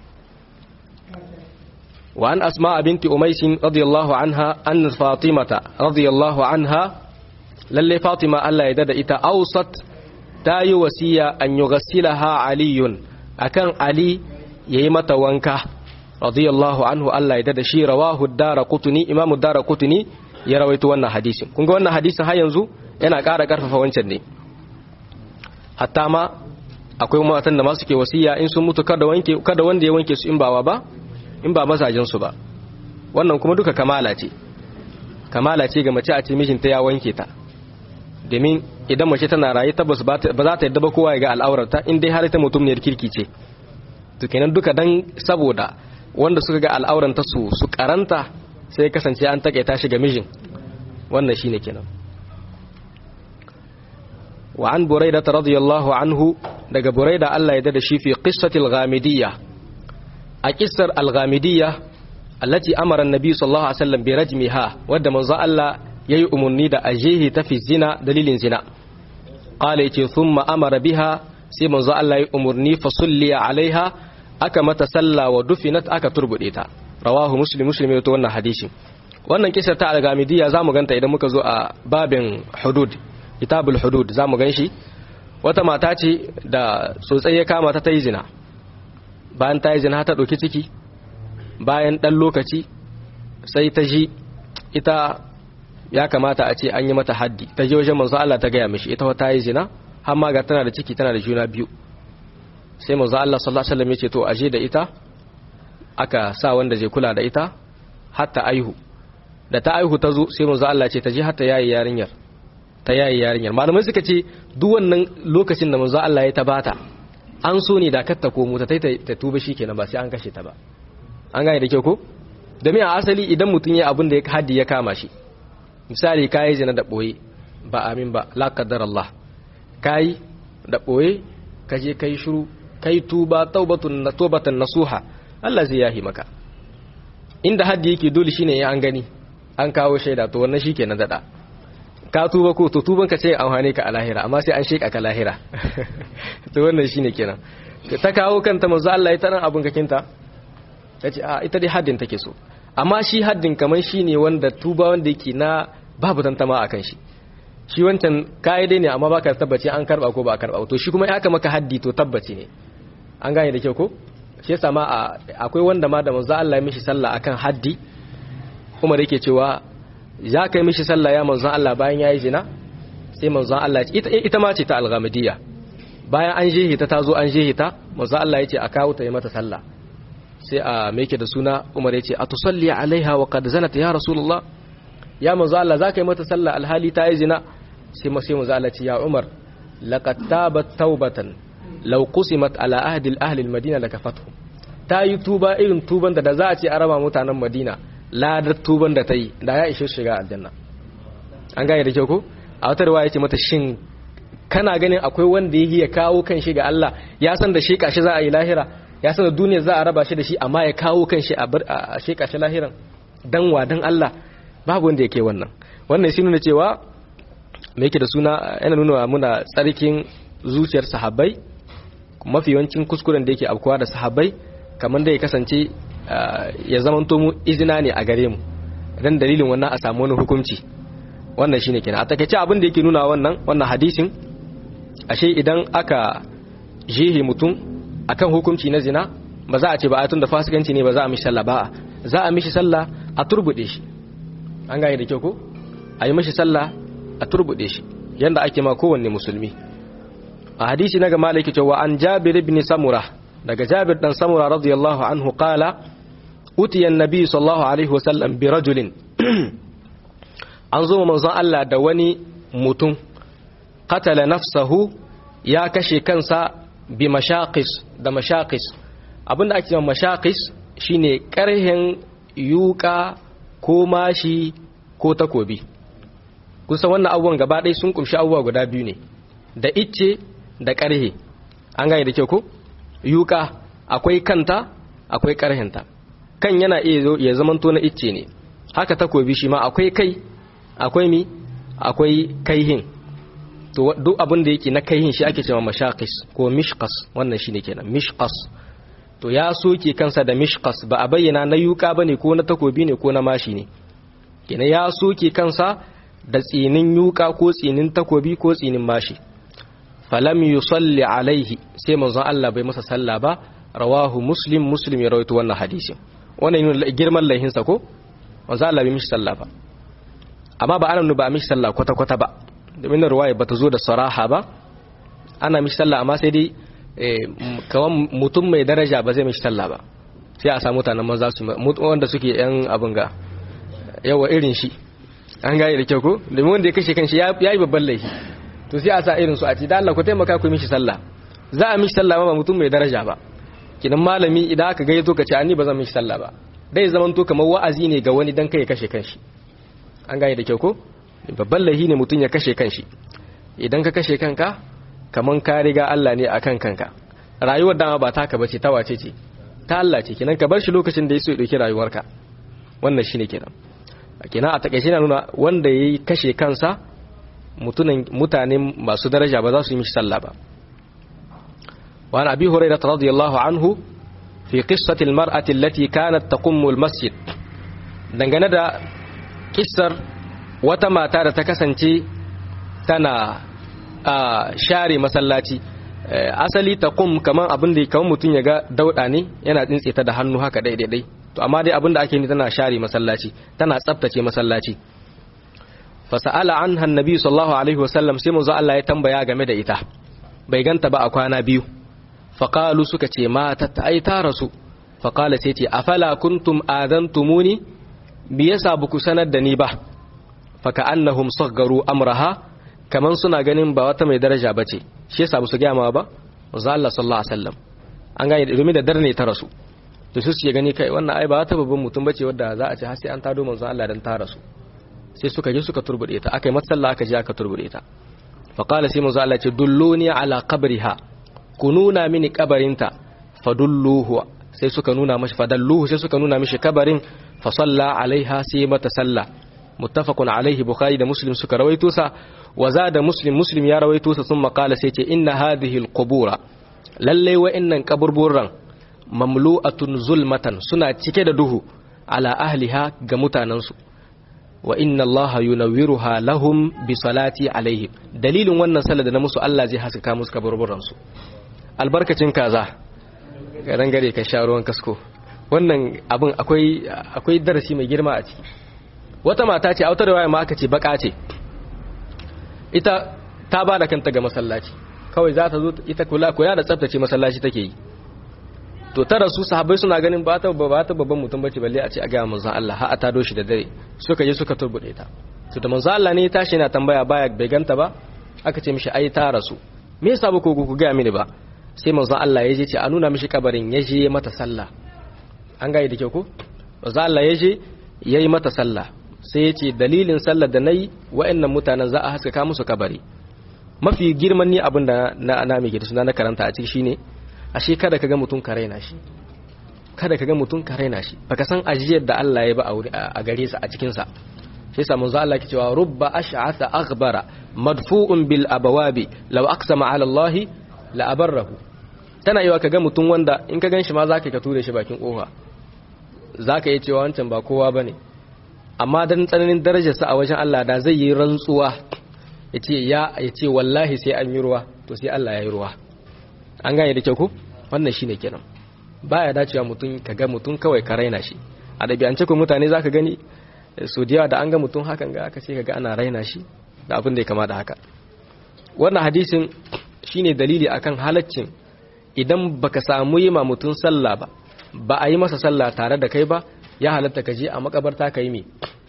wa an asma binti umais radiyallahu anha an fatimata radiyallahu anha lalle fatima Allah ya dada ita ausat ta yi wasiya an yughassilaha aliyun akan Ali yayi mata wanka radiyallahu anhu Allah ya dada shi rawahu ad-darqutni imam ad-darqutni ya rawaito wannan hadisin kun ga wannan hadisin har yanzu yana ƙara ƙarfafa wancan ne hatta ma akwai matan da ma suke wasiya in sun mutu kada wanke kada wanda ya wanke su in bawa ba in ba mazajin su ba wannan kuma duka kamala ce kamala ce ga mace a ce mijinta ya wanke ta domin idan mace tana raye tabbas ba za ta yadda ba kowa ya ga al'aurarta in dai har ita mutum ne kirki ce to kenan duka dan saboda wanda suka ga al'auranta su su karanta sai kasance an takaita shi ga mijin wannan shine kenan wa an buraida radiyallahu anhu daga buraida Allah ya dada shi fi qissati al-ghamidiyya a qissar al-ghamidiyya allati amara an-nabi sallallahu alaihi wasallam bi rajmiha wadda manzo Allah yayi umarni da ajehi ta fi zina dalilin zina qala yace thumma amara biha sai manzo Allah ya umurni fa sulli alaiha aka mata salla wa dufinat aka turbude ta rawahu muslim muslim ya to wannan hadisin wannan kisa ta al-gamidiyya zamu ganta idan muka zo a babin hudud kitabul hudud zamu ganshi wata mata ce da tsotsai ya kama ta ta yi zina bayan ta yi zina ta ɗauki ciki bayan ɗan lokaci sai ta ji ita ya kamata a ce an yi mata haddi ta je wajen manzo Allah ta gaya mishi ita ta yi zina har ma ga tana da ciki tana da juna biyu sai manzo Allah sallallahu alaihi wasallam ya ce to aje da ita aka sa wanda zai kula da ita har ta aihu da ta aihu ta zo sai manzo Allah ce ta je har ta yayi yarinyar ta yayi yarinyar malamai suka ce duk wannan lokacin da manzo Allah ya ta bata an so ne da kar ta komo ta ta tuba shikenan ba sai an kashe ta ba an gane da kyau ko domin a asali idan mutum ya abin da ya haddi ya kama shi misali kayi zina da boye ba amin ba la qaddar Allah kayi da boye kaje kai shiru kai tuba taubatun tawbatan nasuha Allah zai yahi maka inda haddi yake dole shine ya an gani an kawo shaida to wannan shikenan dada ka tuba ko to tuban ka sai amfane ka a lahira amma sai an sheka ka lahira to wannan shine kenan ta kawo kanta manzo Allah ya taran abun kakinta tace a ita dai haddin take so amma shi haddin kaman shine wanda tuba wanda yake na babu tantama akan shi shi wancan dai ne amma baka tabbace an karba ko ba a karba to shi kuma ya aka maka haddi to tabbaci ne an gane da kyau ko shi yasa ma akwai wanda ma da manzo Allah ya mishi sallah akan haddi Umar yake cewa ya kai mishi sallah ya manzon Allah bayan yayi zina sai manzon Allah ita ita ma ce ta al-ghamidiyya bayan an jehe ta tazo an jehe ta manzon Allah yace a kawo ta yi mata sallah sai a me yake da suna Umar yace atusalli alaiha wa qad zanat ya rasulullah ya manzon Allah zaka yi mata sallah alhali ta yi zina sai sai manzon Allah ce ya Umar laqad tabat taubatan law qusimat ala ahdi al-ahli al-madina lakafatuhum ta yi tuba irin tuban da da za a ce a raba mutanen Madina ladar tuban da ta yi da ya ishe shiga aljanna an gane da kyau ko a wata riwaya ce mata shin kana ganin akwai wanda yake ya kawo kan shi ga Allah ya san da sheka shi za a yi lahira ya san da duniya za a raba shi da shi amma ya kawo kan shi a sheka shi lahiran dan wa dan Allah babu wanda yake wannan wannan shi nuna cewa me yake da suna yana nuna muna tsarkin zuciyar sahabbai mafi yawancin kuskuren da yake afkuwa da sahabbai kamar da ya kasance ya zamanto mu izina ne a gare mu dan dalilin wannan a samu wani hukunci wannan shine kenan a takeice abin da yake nuna wannan wannan hadisin ashe idan aka jihi mutum akan hukunci na zina ba za a ce ba ayatun da fasikanci ne ba za a mishi sallah ba za a mishi sallah a turbude shi an gane da kyau ko a yi mishi sallah a turbude shi yanda ake ma kowanne musulmi a hadisi na ga malaki cewa an jabir ibn samura daga jabir dan samura radiyallahu anhu qala utiya annabi sallallahu alaihi wasallam bi rajulin an zo manzon Allah da wani mutum qatala nafsahu ya kashe kansa bi mashaqis da mashaqis abinda ake cewa mashaqis shine karhen yuka ko mashi ko takobi kusa wannan abubuwan gaba ɗaya sun kumshi abubuwa guda biyu ne da icce da karhe an gane da kyau ko yuka akwai kanta akwai karhenta kan yana iya ya zamanto na icce ne haka takobi shi ma akwai kai akwai mi akwai kaihin to duk abin da yake na kaihin shi ake cewa mashaqis ko mishqas wannan shine kenan mishqas to ya soke kansa da mishqas ba a bayyana na yuka bane ko na takobi ne ko na mashi ne kenan ya soke kansa da tsinin yuka ko tsinin takobi ko tsinin mashi falam yusalli alaihi sai manzon Allah bai masa sallah ba rawahu muslim muslim ya rawaito wannan hadisin wannan yana girman laihinsa ko manzon Allah bai mishi sallah ba amma ba ana ba mishi sallah kwata kwata ba domin na ruwaya bata zo da saraha ba ana mishi sallah amma sai dai kawan mutum mai daraja ba zai mishi sallah ba sai a samu mutanen maza su wanda suke yan abin ga yawa irin shi an gane da kyau ko domin wanda ya kashe kanshi ya yi babban laifi to sai a sa irin su a ce da Allah ku taimaka ku mishi sallah za a mishi sallah ba mutum mai daraja ba kinan malami idan aka gayyato ka ce ani ba zan mishi sallah ba dai zaman to kamar wa'azi ne ga wani dan kai ya kashe kanshi an gane da kyau ko babban laifi ne mutum ya kashe kanshi idan ka kashe kanka kaman ka riga Allah ne akan kanka rayuwar dama ba taka bace ta wace ce ta Allah ce kenan ka bar shi lokacin da ya so ya dauki rayuwarka wannan shine kenan kenan a takaice na nuna wanda yayi kashe kansa mutane masu daraja ba za su yi mishi sallah ba wa an abi hurairah radiyallahu anhu fi qissati almar'ati allati kanat taqummu almasjid dangane da kissar wata mata da ta kasance tana share masallaci asali taqum kaman abin da kaman mutun ya ga dauda ne yana tsintse ta da hannu haka daidai dai to amma dai abin da ake ni tana share masallaci tana tsaftace masallaci fasa'ala anha annabi sallallahu alaihi wasallam sai manzo Allah ya tambaya game da ita bai ganta ba a kwana biyu faqalu suka ce mata ta ai ta rasu faqala sai ce afala kuntum adantumuni me yasa buku sanar da ni ba faka annahum saggaru amraha kaman suna ganin ba wata mai daraja bace shi yasa ba su ga ma ba manzo Allah sallallahu alaihi wasallam an gane domin da darne ta rasu to su suke gani kai wannan ai ba wata babban mutum bace wanda za a ce har sai an tado manzo Allah dan ta rasu sai suka je suka turbude ta aka yi matsala aka je aka turbude ta faƙala sai manzo Allah ce dulluni ala qabriha ku nuna mini kabarinta fadulluhu sai suka nuna mashi fadalluhu sai suka nuna mishi kabarin fa salla alaiha sai mata salla muttafaqun alaihi bukhari da muslim suka rawaito sa wa zada muslim muslim ya rawaito sa sun qala sai ce inna hadhihi alqubura lalle wa innan kaburburan mamlu'atun zulmatan suna cike da duhu ala ahliha ga mutanansu wa inna Allah yunawwiruha lahum bi salati alaihim dalilin wannan sallar da na musu Allah zai haskaka musu kaburburan su albarkacin kaza garan gare ka sha ruwan kasko wannan abin akwai akwai darasi mai girma a ciki wata mata ce autar waya ma aka ce baka ce ita ta ba da kanta ga masallaci kawai za ta zo ita kula kula da tsaftace masallaci take yi to tara su sahabbai suna ganin ba ta ba ta babban mutum bace balle a ce a ga manzon Allah har a tado shi da dare suka je suka turbude ta to da manzon Allah ne ya tashi yana tambaya baya bai ganta ba aka ce mishi ai ta rasu me yasa ba ku ku ga mini ba sai manzon Allah ya je ce a nuna mishi kabarin ya je mata sallah an ga da kyau ko manzon Allah ya je yayi mata sallah sai ya ce dalilin sallar da nayi wa'annan mutanen za a haskaka musu kabari mafi girman ni abin da na na mai suna na karanta a ciki shine ashe kada ka ga mutum ka raina shi kada ka ga mutum ka raina shi baka san ajiyar da Allah ya ba a gare sa a cikin sa sai sa manzo Allah ke cewa rubba ash'atha aghbara madfu'un bil abawabi law aqsama ala Allah la abarrahu tana yiwa ka ga mutum wanda in ka ganshi ma zaka ka ture shi bakin kofa zaka yi cewa wancan ba kowa bane amma dan tsananin darajarsa a wajen Allah da zai yi rantsuwa yace ya yace wallahi sai an yi ruwa to sai Allah ya yi ruwa an gane da kyau ko wannan shine kenan baya dacewa mutum ka ga mutum kawai ka raina shi a dabi'ance ko mutane zaka gani so da da an ga mutum hakan ga aka ce kaga ana raina shi da abin da ya kama da haka wannan hadisin shine dalili akan halaccin idan baka samu yi ma mutum sallah ba ba a yi masa sallah tare da kai ba ya halatta ka je a makabarta ka yi me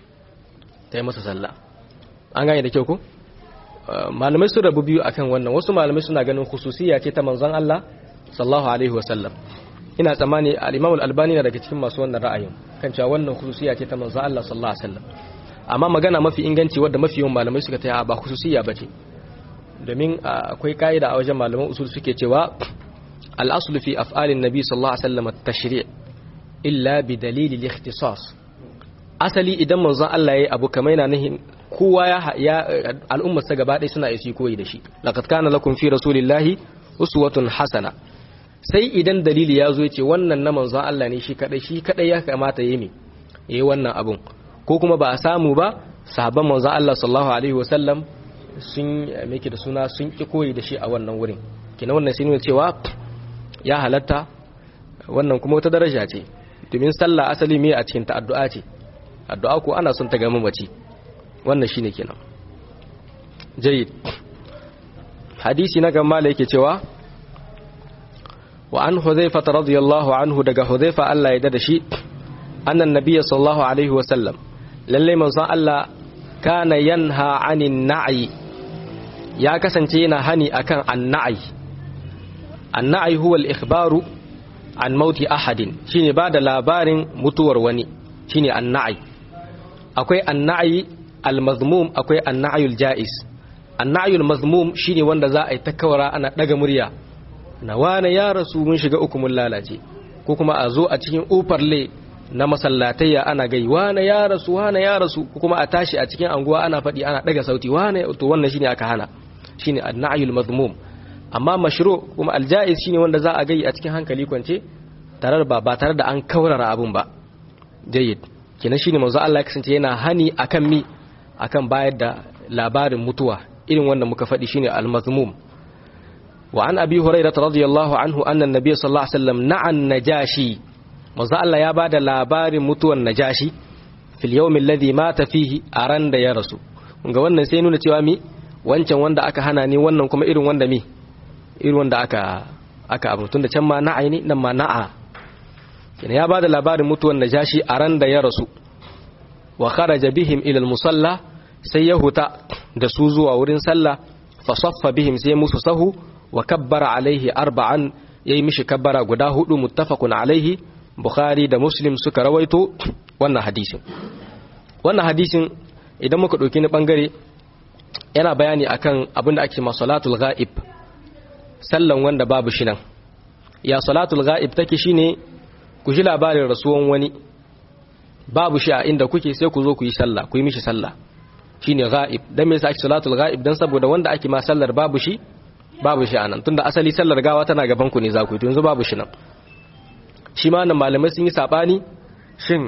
ta yi masa sallah an gane da kyau ko malamai su rabu biyu akan wannan wasu malamai suna ganin khususiyya ce ta manzon Allah sallallahu alaihi wasallam ina tsammani al-Imam al-Albani na daga cikin masu wannan ra'ayin kan cewa wannan khususiyya ce ta manzon Allah sallallahu alaihi wasallam amma magana mafi inganci wadda mafi yawan malamai suka taya ba khususiyya bace domin akwai kaida a wajen malaman usul suke cewa al-aslu fi af'alin nabi sallallahu alaihi wasallam at-tashri' illa bi dalil al-ikhtisas asali idan manzon Allah yayi abu kamar yana nihin kowa ya al'ummar sa gaba ɗaya suna isi koyi da shi laqad kana lakum fi rasulillahi uswatun hasana sai idan dalili ya zo yace wannan na manzon Allah ne shi kadai shi kadai ya kamata yayi me yayi wannan abun ko kuma ba a samu ba sahabban manzon Allah sallallahu alaihi wasallam sun meke da suna sun ki koyi da shi a wannan wurin kina wannan sai ne cewa ya halatta wannan kuma wata daraja ce domin sallah asali me a cikin ta addu'a ce addu'a ko ana son ta ga mamaci wannan shine kenan jayyid hadisi na gamba yake cewa wa an hudhaifa radiyallahu anhu daga hudhaifa Allah ya dada shi annan nabiyyi sallallahu alaihi wa sallam lalle manzon Allah kana yanha anin na'i ya kasance yana hani akan an-na'i an-na'i huwa al-ikhbaru an mauti ahadin shine ba da labarin mutuwar wani shine an-na'i akwai an-na'i al-mazmum akwai an-na'yul ja'iz an-na'yul mazmum shine wanda za a yi takawara ana daga murya na wane ya rasu mun shiga uku mun lalace ko kuma a zo a cikin ufarle na masallatayya ana gai wane ya rasu wane ya rasu kuma a tashi a cikin anguwa ana faɗi ana ɗaga sauti wane to wannan shine aka hana shine an-na'yul madhmum amma mashru kuma al-ja'iz shine wanda za a gai a cikin hankali kwance tare ba ba tare da an kaurara abun ba jayyid kenan shine manzo Allah ya kasance yana hani akan mi akan bayar da labarin mutuwa irin wanda muka faɗi shine al-mazmum wa an abi hurairah radiyallahu anhu anna an-nabiy sallallahu alaihi wasallam na'a najashi manzo Allah ya bada labarin mutuwan najashi fil yawmin alladhi mata fihi aran da ya rasu ga wannan sai nuna cewa mi wancan wanda aka hana ni wannan kuma irin wanda mi irin wanda aka aka abu tunda can ma na'a ne nan ma na'a kina ya bada labarin mutuwan najashi aran da ya rasu wa kharaja bihim ila al-musalla sai ya huta da su zuwa wurin sallah fa saffa bihim sai musu sahu wa kabbara alaihi arba'an yayi mishi kabbara guda hudu muttafaqun alaihi bukhari da muslim suka rawaito wannan hadisin wannan hadisin idan muka dauki ni bangare yana bayani akan abin da ake masalatul ghaib sallan wanda babu shi nan ya salatul ghaib take shine ku ji labarin rasuwan wani babu shi a inda kuke sai ku zo ku yi sallah ku yi mishi sallah shine ghaib dan me yasa ake salatul ghaib dan saboda wanda ake ma sallar babu shi babu shi anan tunda asali sallar gawa tana gaban ku ne za ku yi to yanzu babu shi nan shi ma nan malamai sun yi sabani shin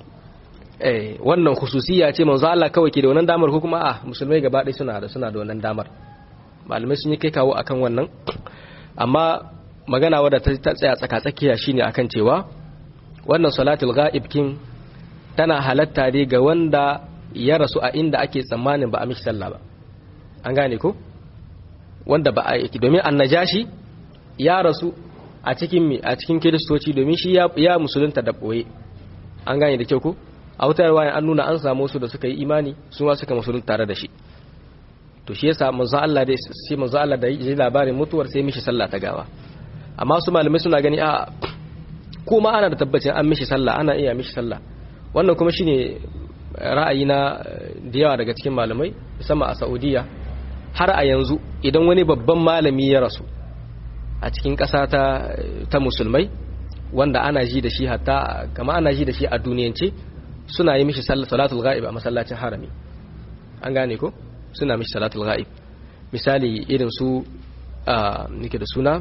eh wannan khususiyya ce manzo Allah kawai ke da wannan damar ko kuma a musulmai gaba ɗaya suna da suna da wannan damar malamai sun yi kai kawo akan wannan amma magana wadda ta tsaya tsaka tsakiya shine akan cewa wannan salatul ghaib kin tana halatta ne ga wanda ya rasu a inda ake tsammanin ba a mishi sallah ba an gane ko wanda ba a yake domin annajashi ya rasu a cikin mi a cikin kiristoci domin shi ya musulunta da boye an gane da kyau ko a wutar wayan an nuna an samu su da suka yi imani su ma suka musulunta tare da shi to shi yasa manzo Allah dai sai manzo Allah da yi labarin mutuwar sai mishi sallah ta gawa amma su malamai suna gani a kuma ana da tabbacin an mishi sallah ana iya mishi sallah wannan kuma shine ra'ayi na da yawa daga cikin malamai musamman a Saudiya har a yanzu idan wani babban malami ya rasu a cikin ƙasa ta ta musulmai wanda ana ji da shi hatta kama ana ji da shi a duniyance suna yi mishi salatul ghaib a masallacin harami an gane ko suna mishi salatul ghaib misali irin su nake da suna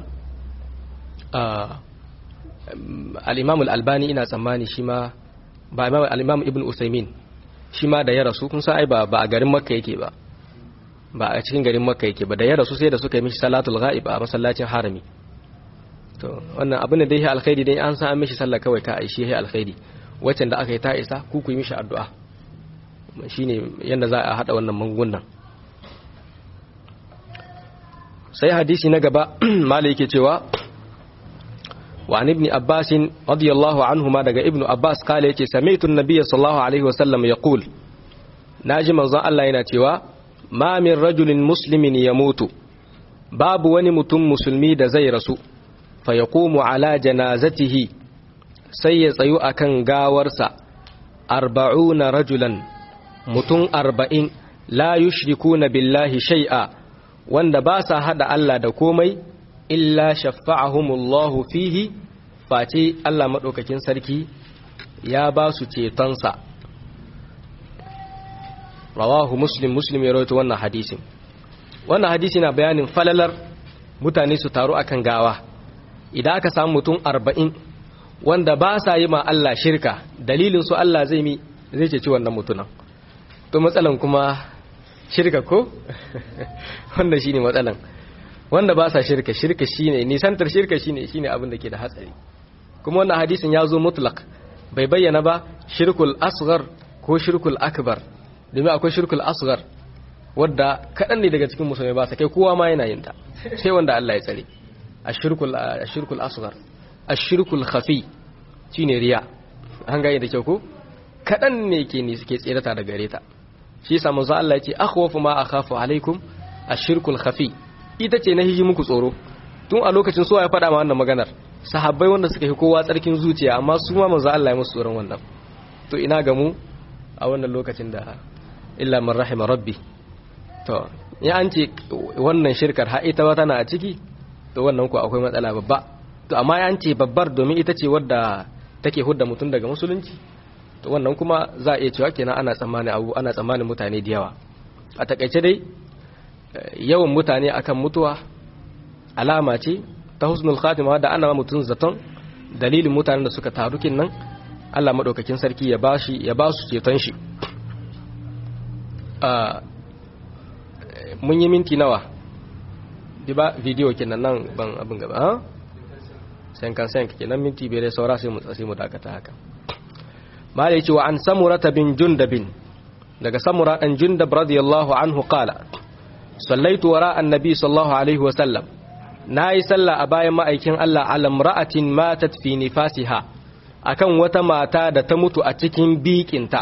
al-imam al-albani ina tsammani shi ma ba imam al-imam ibn usaymin shi ma da ya rasu kun san ai ba a garin makka yake ba ba a cikin garin makka yake ba da ya rasu sai da suka yi mishi salatul ghaib a masallacin harami to wannan abin da dai alkhairi dai an san an mishi sallah kawai ka aishi ya alkhairi wacce da aka yi ta isa ku ku yi mishi addu'a shine yanda za a hada wannan magungunan sai hadisi na gaba mala yake cewa wa an ibn abbas radiyallahu anhuma daga ibn abbas kale yake sami'tu an-nabiy sallallahu alaihi wasallam yaqul naji manzon Allah yana cewa ma min rajulin muslimin yamutu babu wani mutum musulmi da zai rasu fa yaqumu ala janazatihi sai ya tsayu akan gawarsa arba'una rajulan mutum arba'in la yushrikuna billahi shay'a wanda ba sa hada Allah da komai illa shafa'ahumullahu fihi face Allah madaukakin sarki ya ba su cetonsa rawahu muslim muslim ya rawaito wannan hadisin wannan hadisi na bayanin falalar mutane su taru akan gawa idan aka samu mutum arba'in wanda ba sa yi ma Allah shirka dalilin su Allah zai mi zai ceci wannan mutunan to matsalan kuma shirka ko wanda shine matsalan wanda ba sa shirka shirka shine nisantar shirka shine shine abin da ke da hatsari kuma wannan hadisin ya zo mutlaq bai bayyana ba shirkul asghar ko shirkul akbar domin akwai shirkul asghar wadda kaɗan ne daga cikin musulmai ba sa kai kowa ma yana yin ta sai wanda Allah ya tsare ashirkul ashirkul asghar ashirkul khafi shine riya an gane da kyau ko kaɗan ne ke ne suke tserata da gare ta shi yasa manzo Allah ya ce akhwafu ma akhafu alaikum ashirkul khafi ita ce na hiji muku tsoro tun a lokacin so ya faɗa ma wannan maganar sahabbai wanda suka yi kowa tsarkin zuciya amma su ma manzo Allah ya musu tsoron wannan to ina ga mu a wannan lokacin da illa man rahima rabbi to ya an ce wannan shirkar ha ita ba tana a ciki to wannan ku akwai matsala babba to amma ya an ce babbar domin ita ce wadda take hudda mutum daga musulunci to wannan kuma za a iya cewa kenan ana tsammani abu ana tsammanin mutane da yawa a takaice dai yawan mutane akan mutuwa alama ce ta husnul khatima da ana mutum zaton dalilin mutanen da suka taru nan Allah madaukakin sarki ya bashi ya ba su ceton shi mun yi minti nawa bi ba video kenan nan ban abin gaba ha sen kan sen kenan minti bai saura sai mu sai mu dakata haka mala yace wa an samurata bin jundabin daga samura dan jundab radiyallahu anhu qala sallaitu wara annabi sallallahu alaihi wa sallam nayi sallah a bayan ma'aikin Allah ala imra'atin matat fi nifasiha akan wata mata da ta mutu a cikin bikinta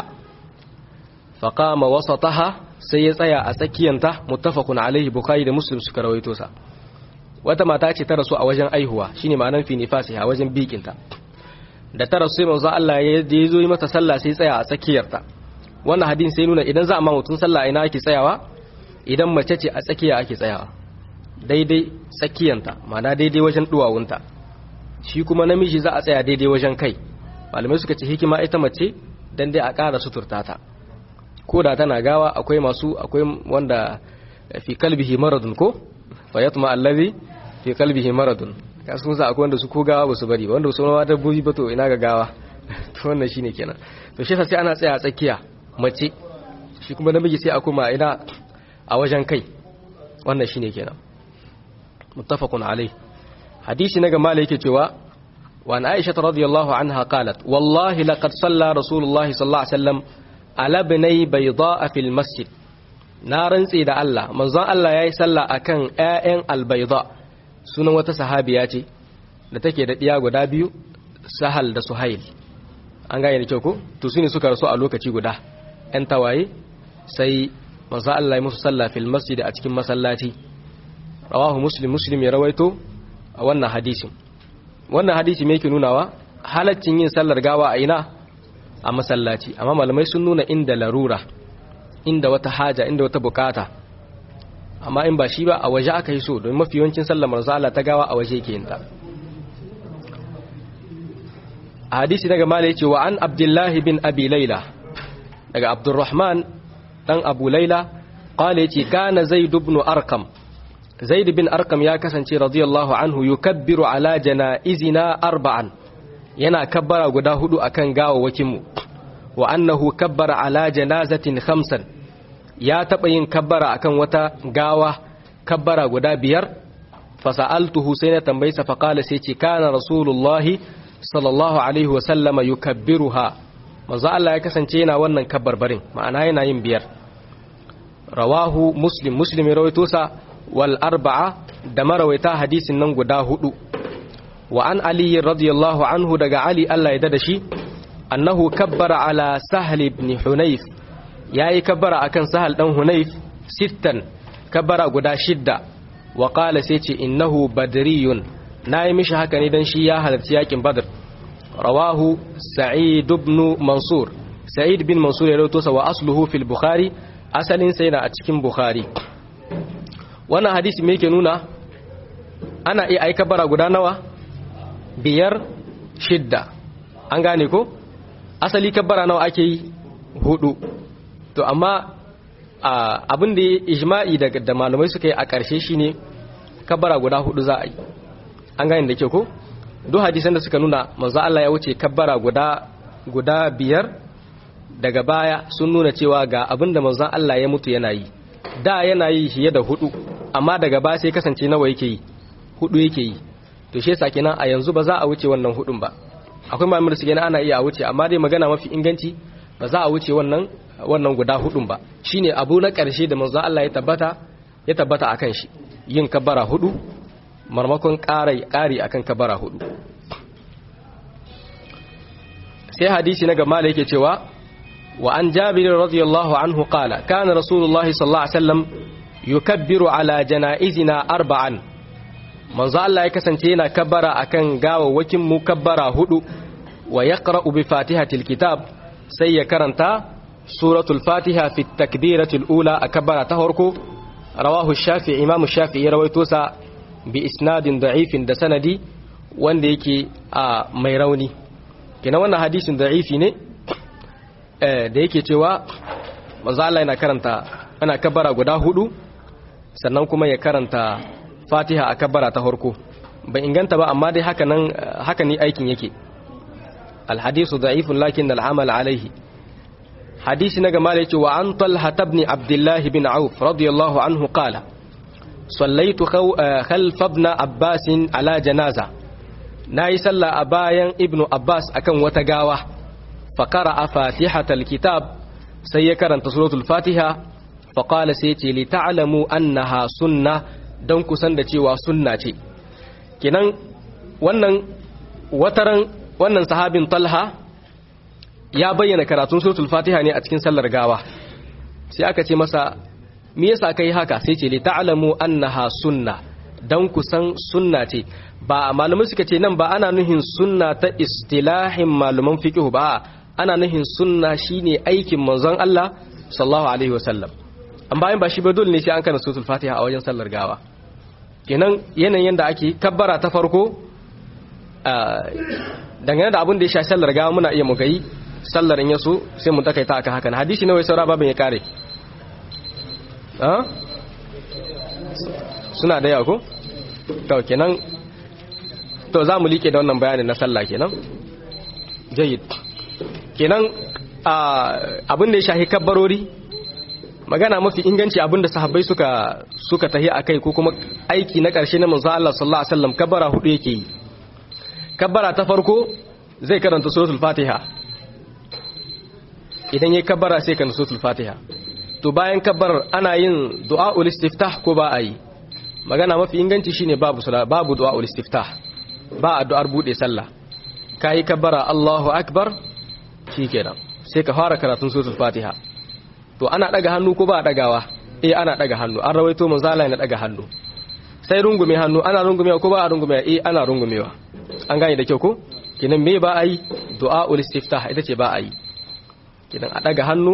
faqama wasataha sai ya tsaya a tsakiyanta muttafaqun alaihi bukhari da muslim suka rawaito sa wata mata ce ta rasu a wajen aihuwa shine ma'anar fi nifasiha wajen bikinta da ta rasu sai manzo Allah ya zo yi mata sallah sai tsaya a tsakiyarta wannan hadin sai nuna idan za a ma mutum sallah ina ake tsayawa idan mace ce a tsakiya ake tsayawa daidai tsakiyanta ma'ana daidai wajen duwawunta shi kuma namiji za a tsaya daidai wajen kai malamai suka ce hikima ita mace dan dai a ƙara suturta ta ko da tana gawa akwai masu akwai wanda fi kalbihi maradun ko fa yatma allazi fi kalbihi maradun kasu sa akwai wanda su ko gawa ba su bari ba wanda su ma dabbobi ba to ina ga gawa to wannan shine kenan to shi sai ana tsaya a tsakiya mace shi kuma namiji sai a kuma ina a wajen kai wannan shine kenan muttafaqun alai hadisi na gama yake cewa wa an aisha radiyallahu anha qalat wallahi laqad salla rasulullahi sallallahu alaihi wasallam ala ibnai bayda fil masjid na rantse da Allah manzon Allah yayi sallah akan ƴaƴan albayda sunan wata sahabiya ce da take da diya guda biyu sahal da suhail an gane da kyau ko to sune suka rasu a lokaci guda ƴan tawaye sai manzon Allah ya musu sallah fil masjid a cikin masallaci rawahu muslim muslim ya rawaito a wannan hadisin wannan hadisi me yake nunawa halaccin yin sallar gawa a ina a masallaci amma malamai sun nuna inda larura inda wata haja inda wata bukata amma in ba shi ba a waje aka yi so don mafi yawancin sallar marzala ta gawa a waje yake yinta a hadisi daga mala yace wa an abdullahi bin abi laila daga abdurrahman dan abu laila qala yace kana zaid ibn arqam zaid bin arqam ya kasance radiyallahu anhu yukabbiru ala janaizina arba'an yana kabbara guda hudu akan gawawakin mu wa annahu kabbara ala janazatin khamsan ya taba yin kabbara akan wata gawa kabbara guda biyar fasa'altuhu sai na tambayi sa faqala sai ce kana rasulullahi sallallahu alaihi wa sallama yukabbiruha manzo Allah ya kasance yana wannan kabbarbarin ma'ana yana yin biyar rawahu muslim muslim ya rawaito sa wal arba'a da marawaita hadisin nan guda hudu wa an ali radiyallahu anhu daga ali Allah ya dada shi annahu kabbara ala sahl ibn hunayf yayi kabbara akan sahal dan hunayf sittan kabbara guda shidda wa qala sai ce innahu badriyun nayi mishi haka ne dan shi ya halarci yakin badr rawahu sa'id ibn mansur sa'id bin mansur ya rawaito sa wa asluhu fil bukhari asalin sa yana a cikin bukhari wannan hadisi me yake nuna ana iya aika bara guda nawa biyar shidda an gane ko asali kabbara nawa ake yi hudu to amma abin da ijma'i da malamai suka yi a ƙarshe shine kabbara guda hudu za a yi an gane da ke ko duk hadisan da suka nuna manzo Allah ya wuce kabbara guda guda biyar daga baya sun nuna cewa ga abin da manzon Allah ya mutu yana yi da yana yi fiye da hudu amma daga baya sai kasance nawa yake yi hudu yake yi to shi yasa kenan a yanzu ba za a wuce wannan hudun ba akwai malamin da su gani ana iya a wuce amma dai magana mafi inganci ba za a wuce wannan wannan guda hudun ba shine abu na karshe da manzo Allah ya tabbata ya tabbata akan shi yin kabbara hudu marmakon ƙari ƙari akan kabbara hudu sai hadisi na gama da yake cewa wa an jabir radiyallahu anhu qala kana rasulullahi sallallahu alaihi wasallam yukabbiru ala janaizina arba'an manzo Allah ya kasance yana kabbara akan gawawwakin mu kabbara hudu wa yaqra'u bi fatihatil kitab sai ya karanta suratul fatiha fi takbiratul ula a kabbara ta farko rawahu shafi'i imamu shafi'i rawaito sa bi isnadin da'ifin da sanadi wanda yake a mai rauni kina wannan hadisin da'ifi ne da yake cewa manzo Allah yana karanta ana kabbara guda hudu sannan kuma ya karanta Fatiha a kabbara ta farko bai inganta ba amma dai haka nan haka ne aikin yake alhadisu da'ifun lakin al'amal alaihi hadisi na gama da yake wa an talha ibn abdullah bin auf radiyallahu anhu qala sallaitu khalf ibn abbas ala janaza nayi sallah a bayan ibnu abbas akan wata gawa fa qara'a fatihatal kitab sai ya karanta suratul fatiha fa qala sai ce li ta'lamu annaha sunna dan kusan da cewa sunna ce kenan wannan wataran wannan sahabin talha ya bayyana karatun suratul fatiha ne a cikin sallar gawa sai aka ce masa me yasa kai haka sai ce li ta'lamu annaha sunna dan kusan sunna ce ba malamai suka ce nan ba ana nuhin sunna ta istilahin malaman fiqh ba ana nuhin sunna shine aikin manzon Allah sallallahu alaihi wasallam an bayan ba shi ba dole ne sai an kana suratul fatiha a wajen sallar gawa kenan yanayin da ake kabbara ta farko dangane da abin da ya sha sallar gawa muna iya mu gayi sallar in yaso sai mu takaita akan hakan hadisi nawa saura babin ya kare suna da yawa ko to kenan to za mu like da wannan bayanin na sallah kenan jayyid kenan abin da ya shahi kabbarori magana mafi inganci abin da sahabbai suka suka tahi akai ko kuma aiki na ƙarshe na manzo Allah sallallahu alaihi wasallam kabbara hudu yake yi kabbara ta farko zai karanta suratul fatiha idan yayi kabbara sai karanta suratul fatiha to bayan kabbarar ana yin du'aul istiftah ko ba a yi magana mafi inganci shine babu sala babu du'aul istiftah ba addu'ar bude sallah kai kabbara Allahu akbar shikenan sai ka fara karatun suratul fatiha to ana daga hannu ko ba a dagawa eh ana daga hannu an rawaito manzo Allah yana daga hannu sai rungume hannu ana rungumewa ko ba a rungumewa eh ana rungumewa an gane da kyau ko kinan me ba a yi du'aul istiftah ita ce ba a yi kinan a daga hannu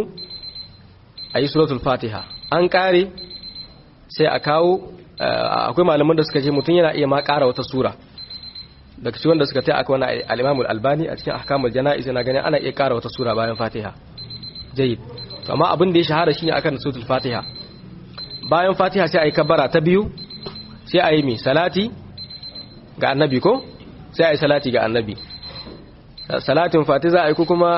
a yi suratul fatiha an kare sai a kawo akwai malaman da suka ce mutum yana iya ma kara wata sura daga cikin wanda suka ta aka wani al-imam al-albani a cikin ahkamul jana'iz yana ganin ana iya kara wata sura bayan fatiha jayyid to amma abin da ya shahara shine akan suratul fatiha bayan fatiha sai a yi kabbara ta biyu sai a yi mi salati ga annabi ko sai a yi salati ga annabi salatin fati za a yi ko kuma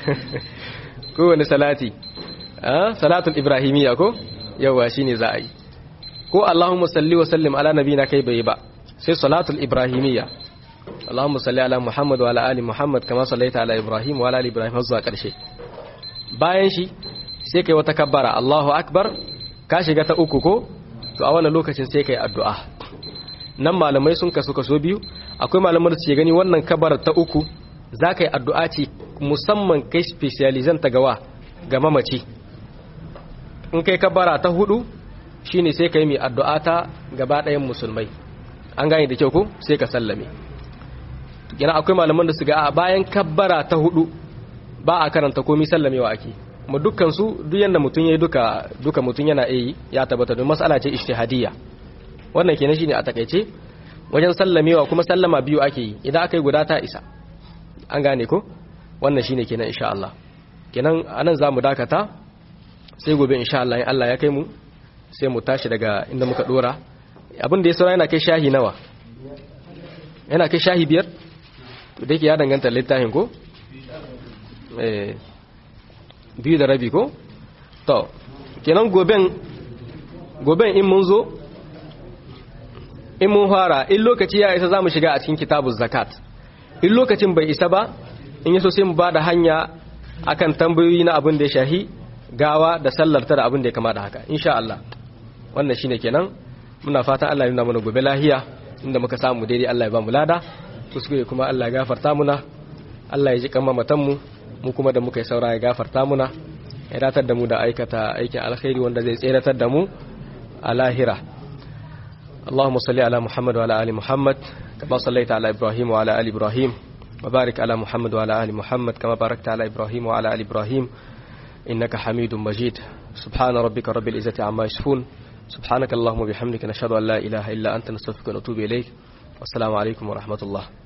kowane salati salatul ibrahimiyya ko yawa shine za a yi ko allahumma salli wa sallim ala nabina kai bai ba sai salatul ibrahimiyya allahumma salli ala muhammad wa ala ali muhammad kama sallaita ala ibrahim wa ala ali ibrahim har zuwa karshe bayan shi sai kai wata kabbara allahu akbar ka shiga ta uku ko to a wannan lokacin sai kai addu'a nan malamai sun kasu kaso biyu akwai malamai da suke gani wannan kabbara ta uku za ka yi addu'a ce musamman kai specializan ta gawa ga mamaci in kai kabbara ta hudu shine sai ka yi mai addu'a ta gaba ɗayan musulmai an gane da kyau ko sai ka sallame gina akwai malaman da su ga a bayan kabbara ta hudu ba a karanta komi sallamewa ake mu dukkan su duk yanda mutum yayi duka duka mutum yana yi ya tabbata don mas'ala ce ijtihadiyya wannan kenan shine a takeice wajen sallamewa kuma sallama biyu ake yi idan aka yi guda ta isa an gane ko wannan shine kenan insha Allah kenan anan zamu dakata sai gobe insha Allah in Allah ya kai mu sai mu tashi daga inda muka dora abin da ya saura yana kai shahi nawa yana kai shahi biyar to da yake ya danganta littafin ko eh biyu da rabi ko to kenan goben goben in mun zo in mun fara in lokaci ya isa zamu shiga a cikin kitabuz zakat in lokacin bai isa ba in yaso sai mu bada hanya akan tambayoyi na abin da ya shahi gawa da sallar ta da abin da ya kama da haka insha Allah wannan shine kenan muna fatan Allah ya nuna mana gobe lahiya inda muka samu daidai Allah ya ba mu lada kuskure kuma Allah ya gafarta muna Allah ya ji kan mamatan mu mu kuma da muka yi saura ya gafarta muna ya datar da mu da aikata aikin alkhairi wanda zai tseratar da mu a lahira اللهم صل على محمد وعلى آل محمد كما صليت على إبراهيم وعلى آل إبراهيم وبارك على محمد وعلى آل محمد كما باركت على إبراهيم وعلى آل إبراهيم إنك حميد مجيد سبحان ربك رب العزة عما يصفون سبحانك اللهم وبحمدك نشهد أن لا إله إلا أنت نستغفرك ونتوب إليك والسلام عليكم ورحمة الله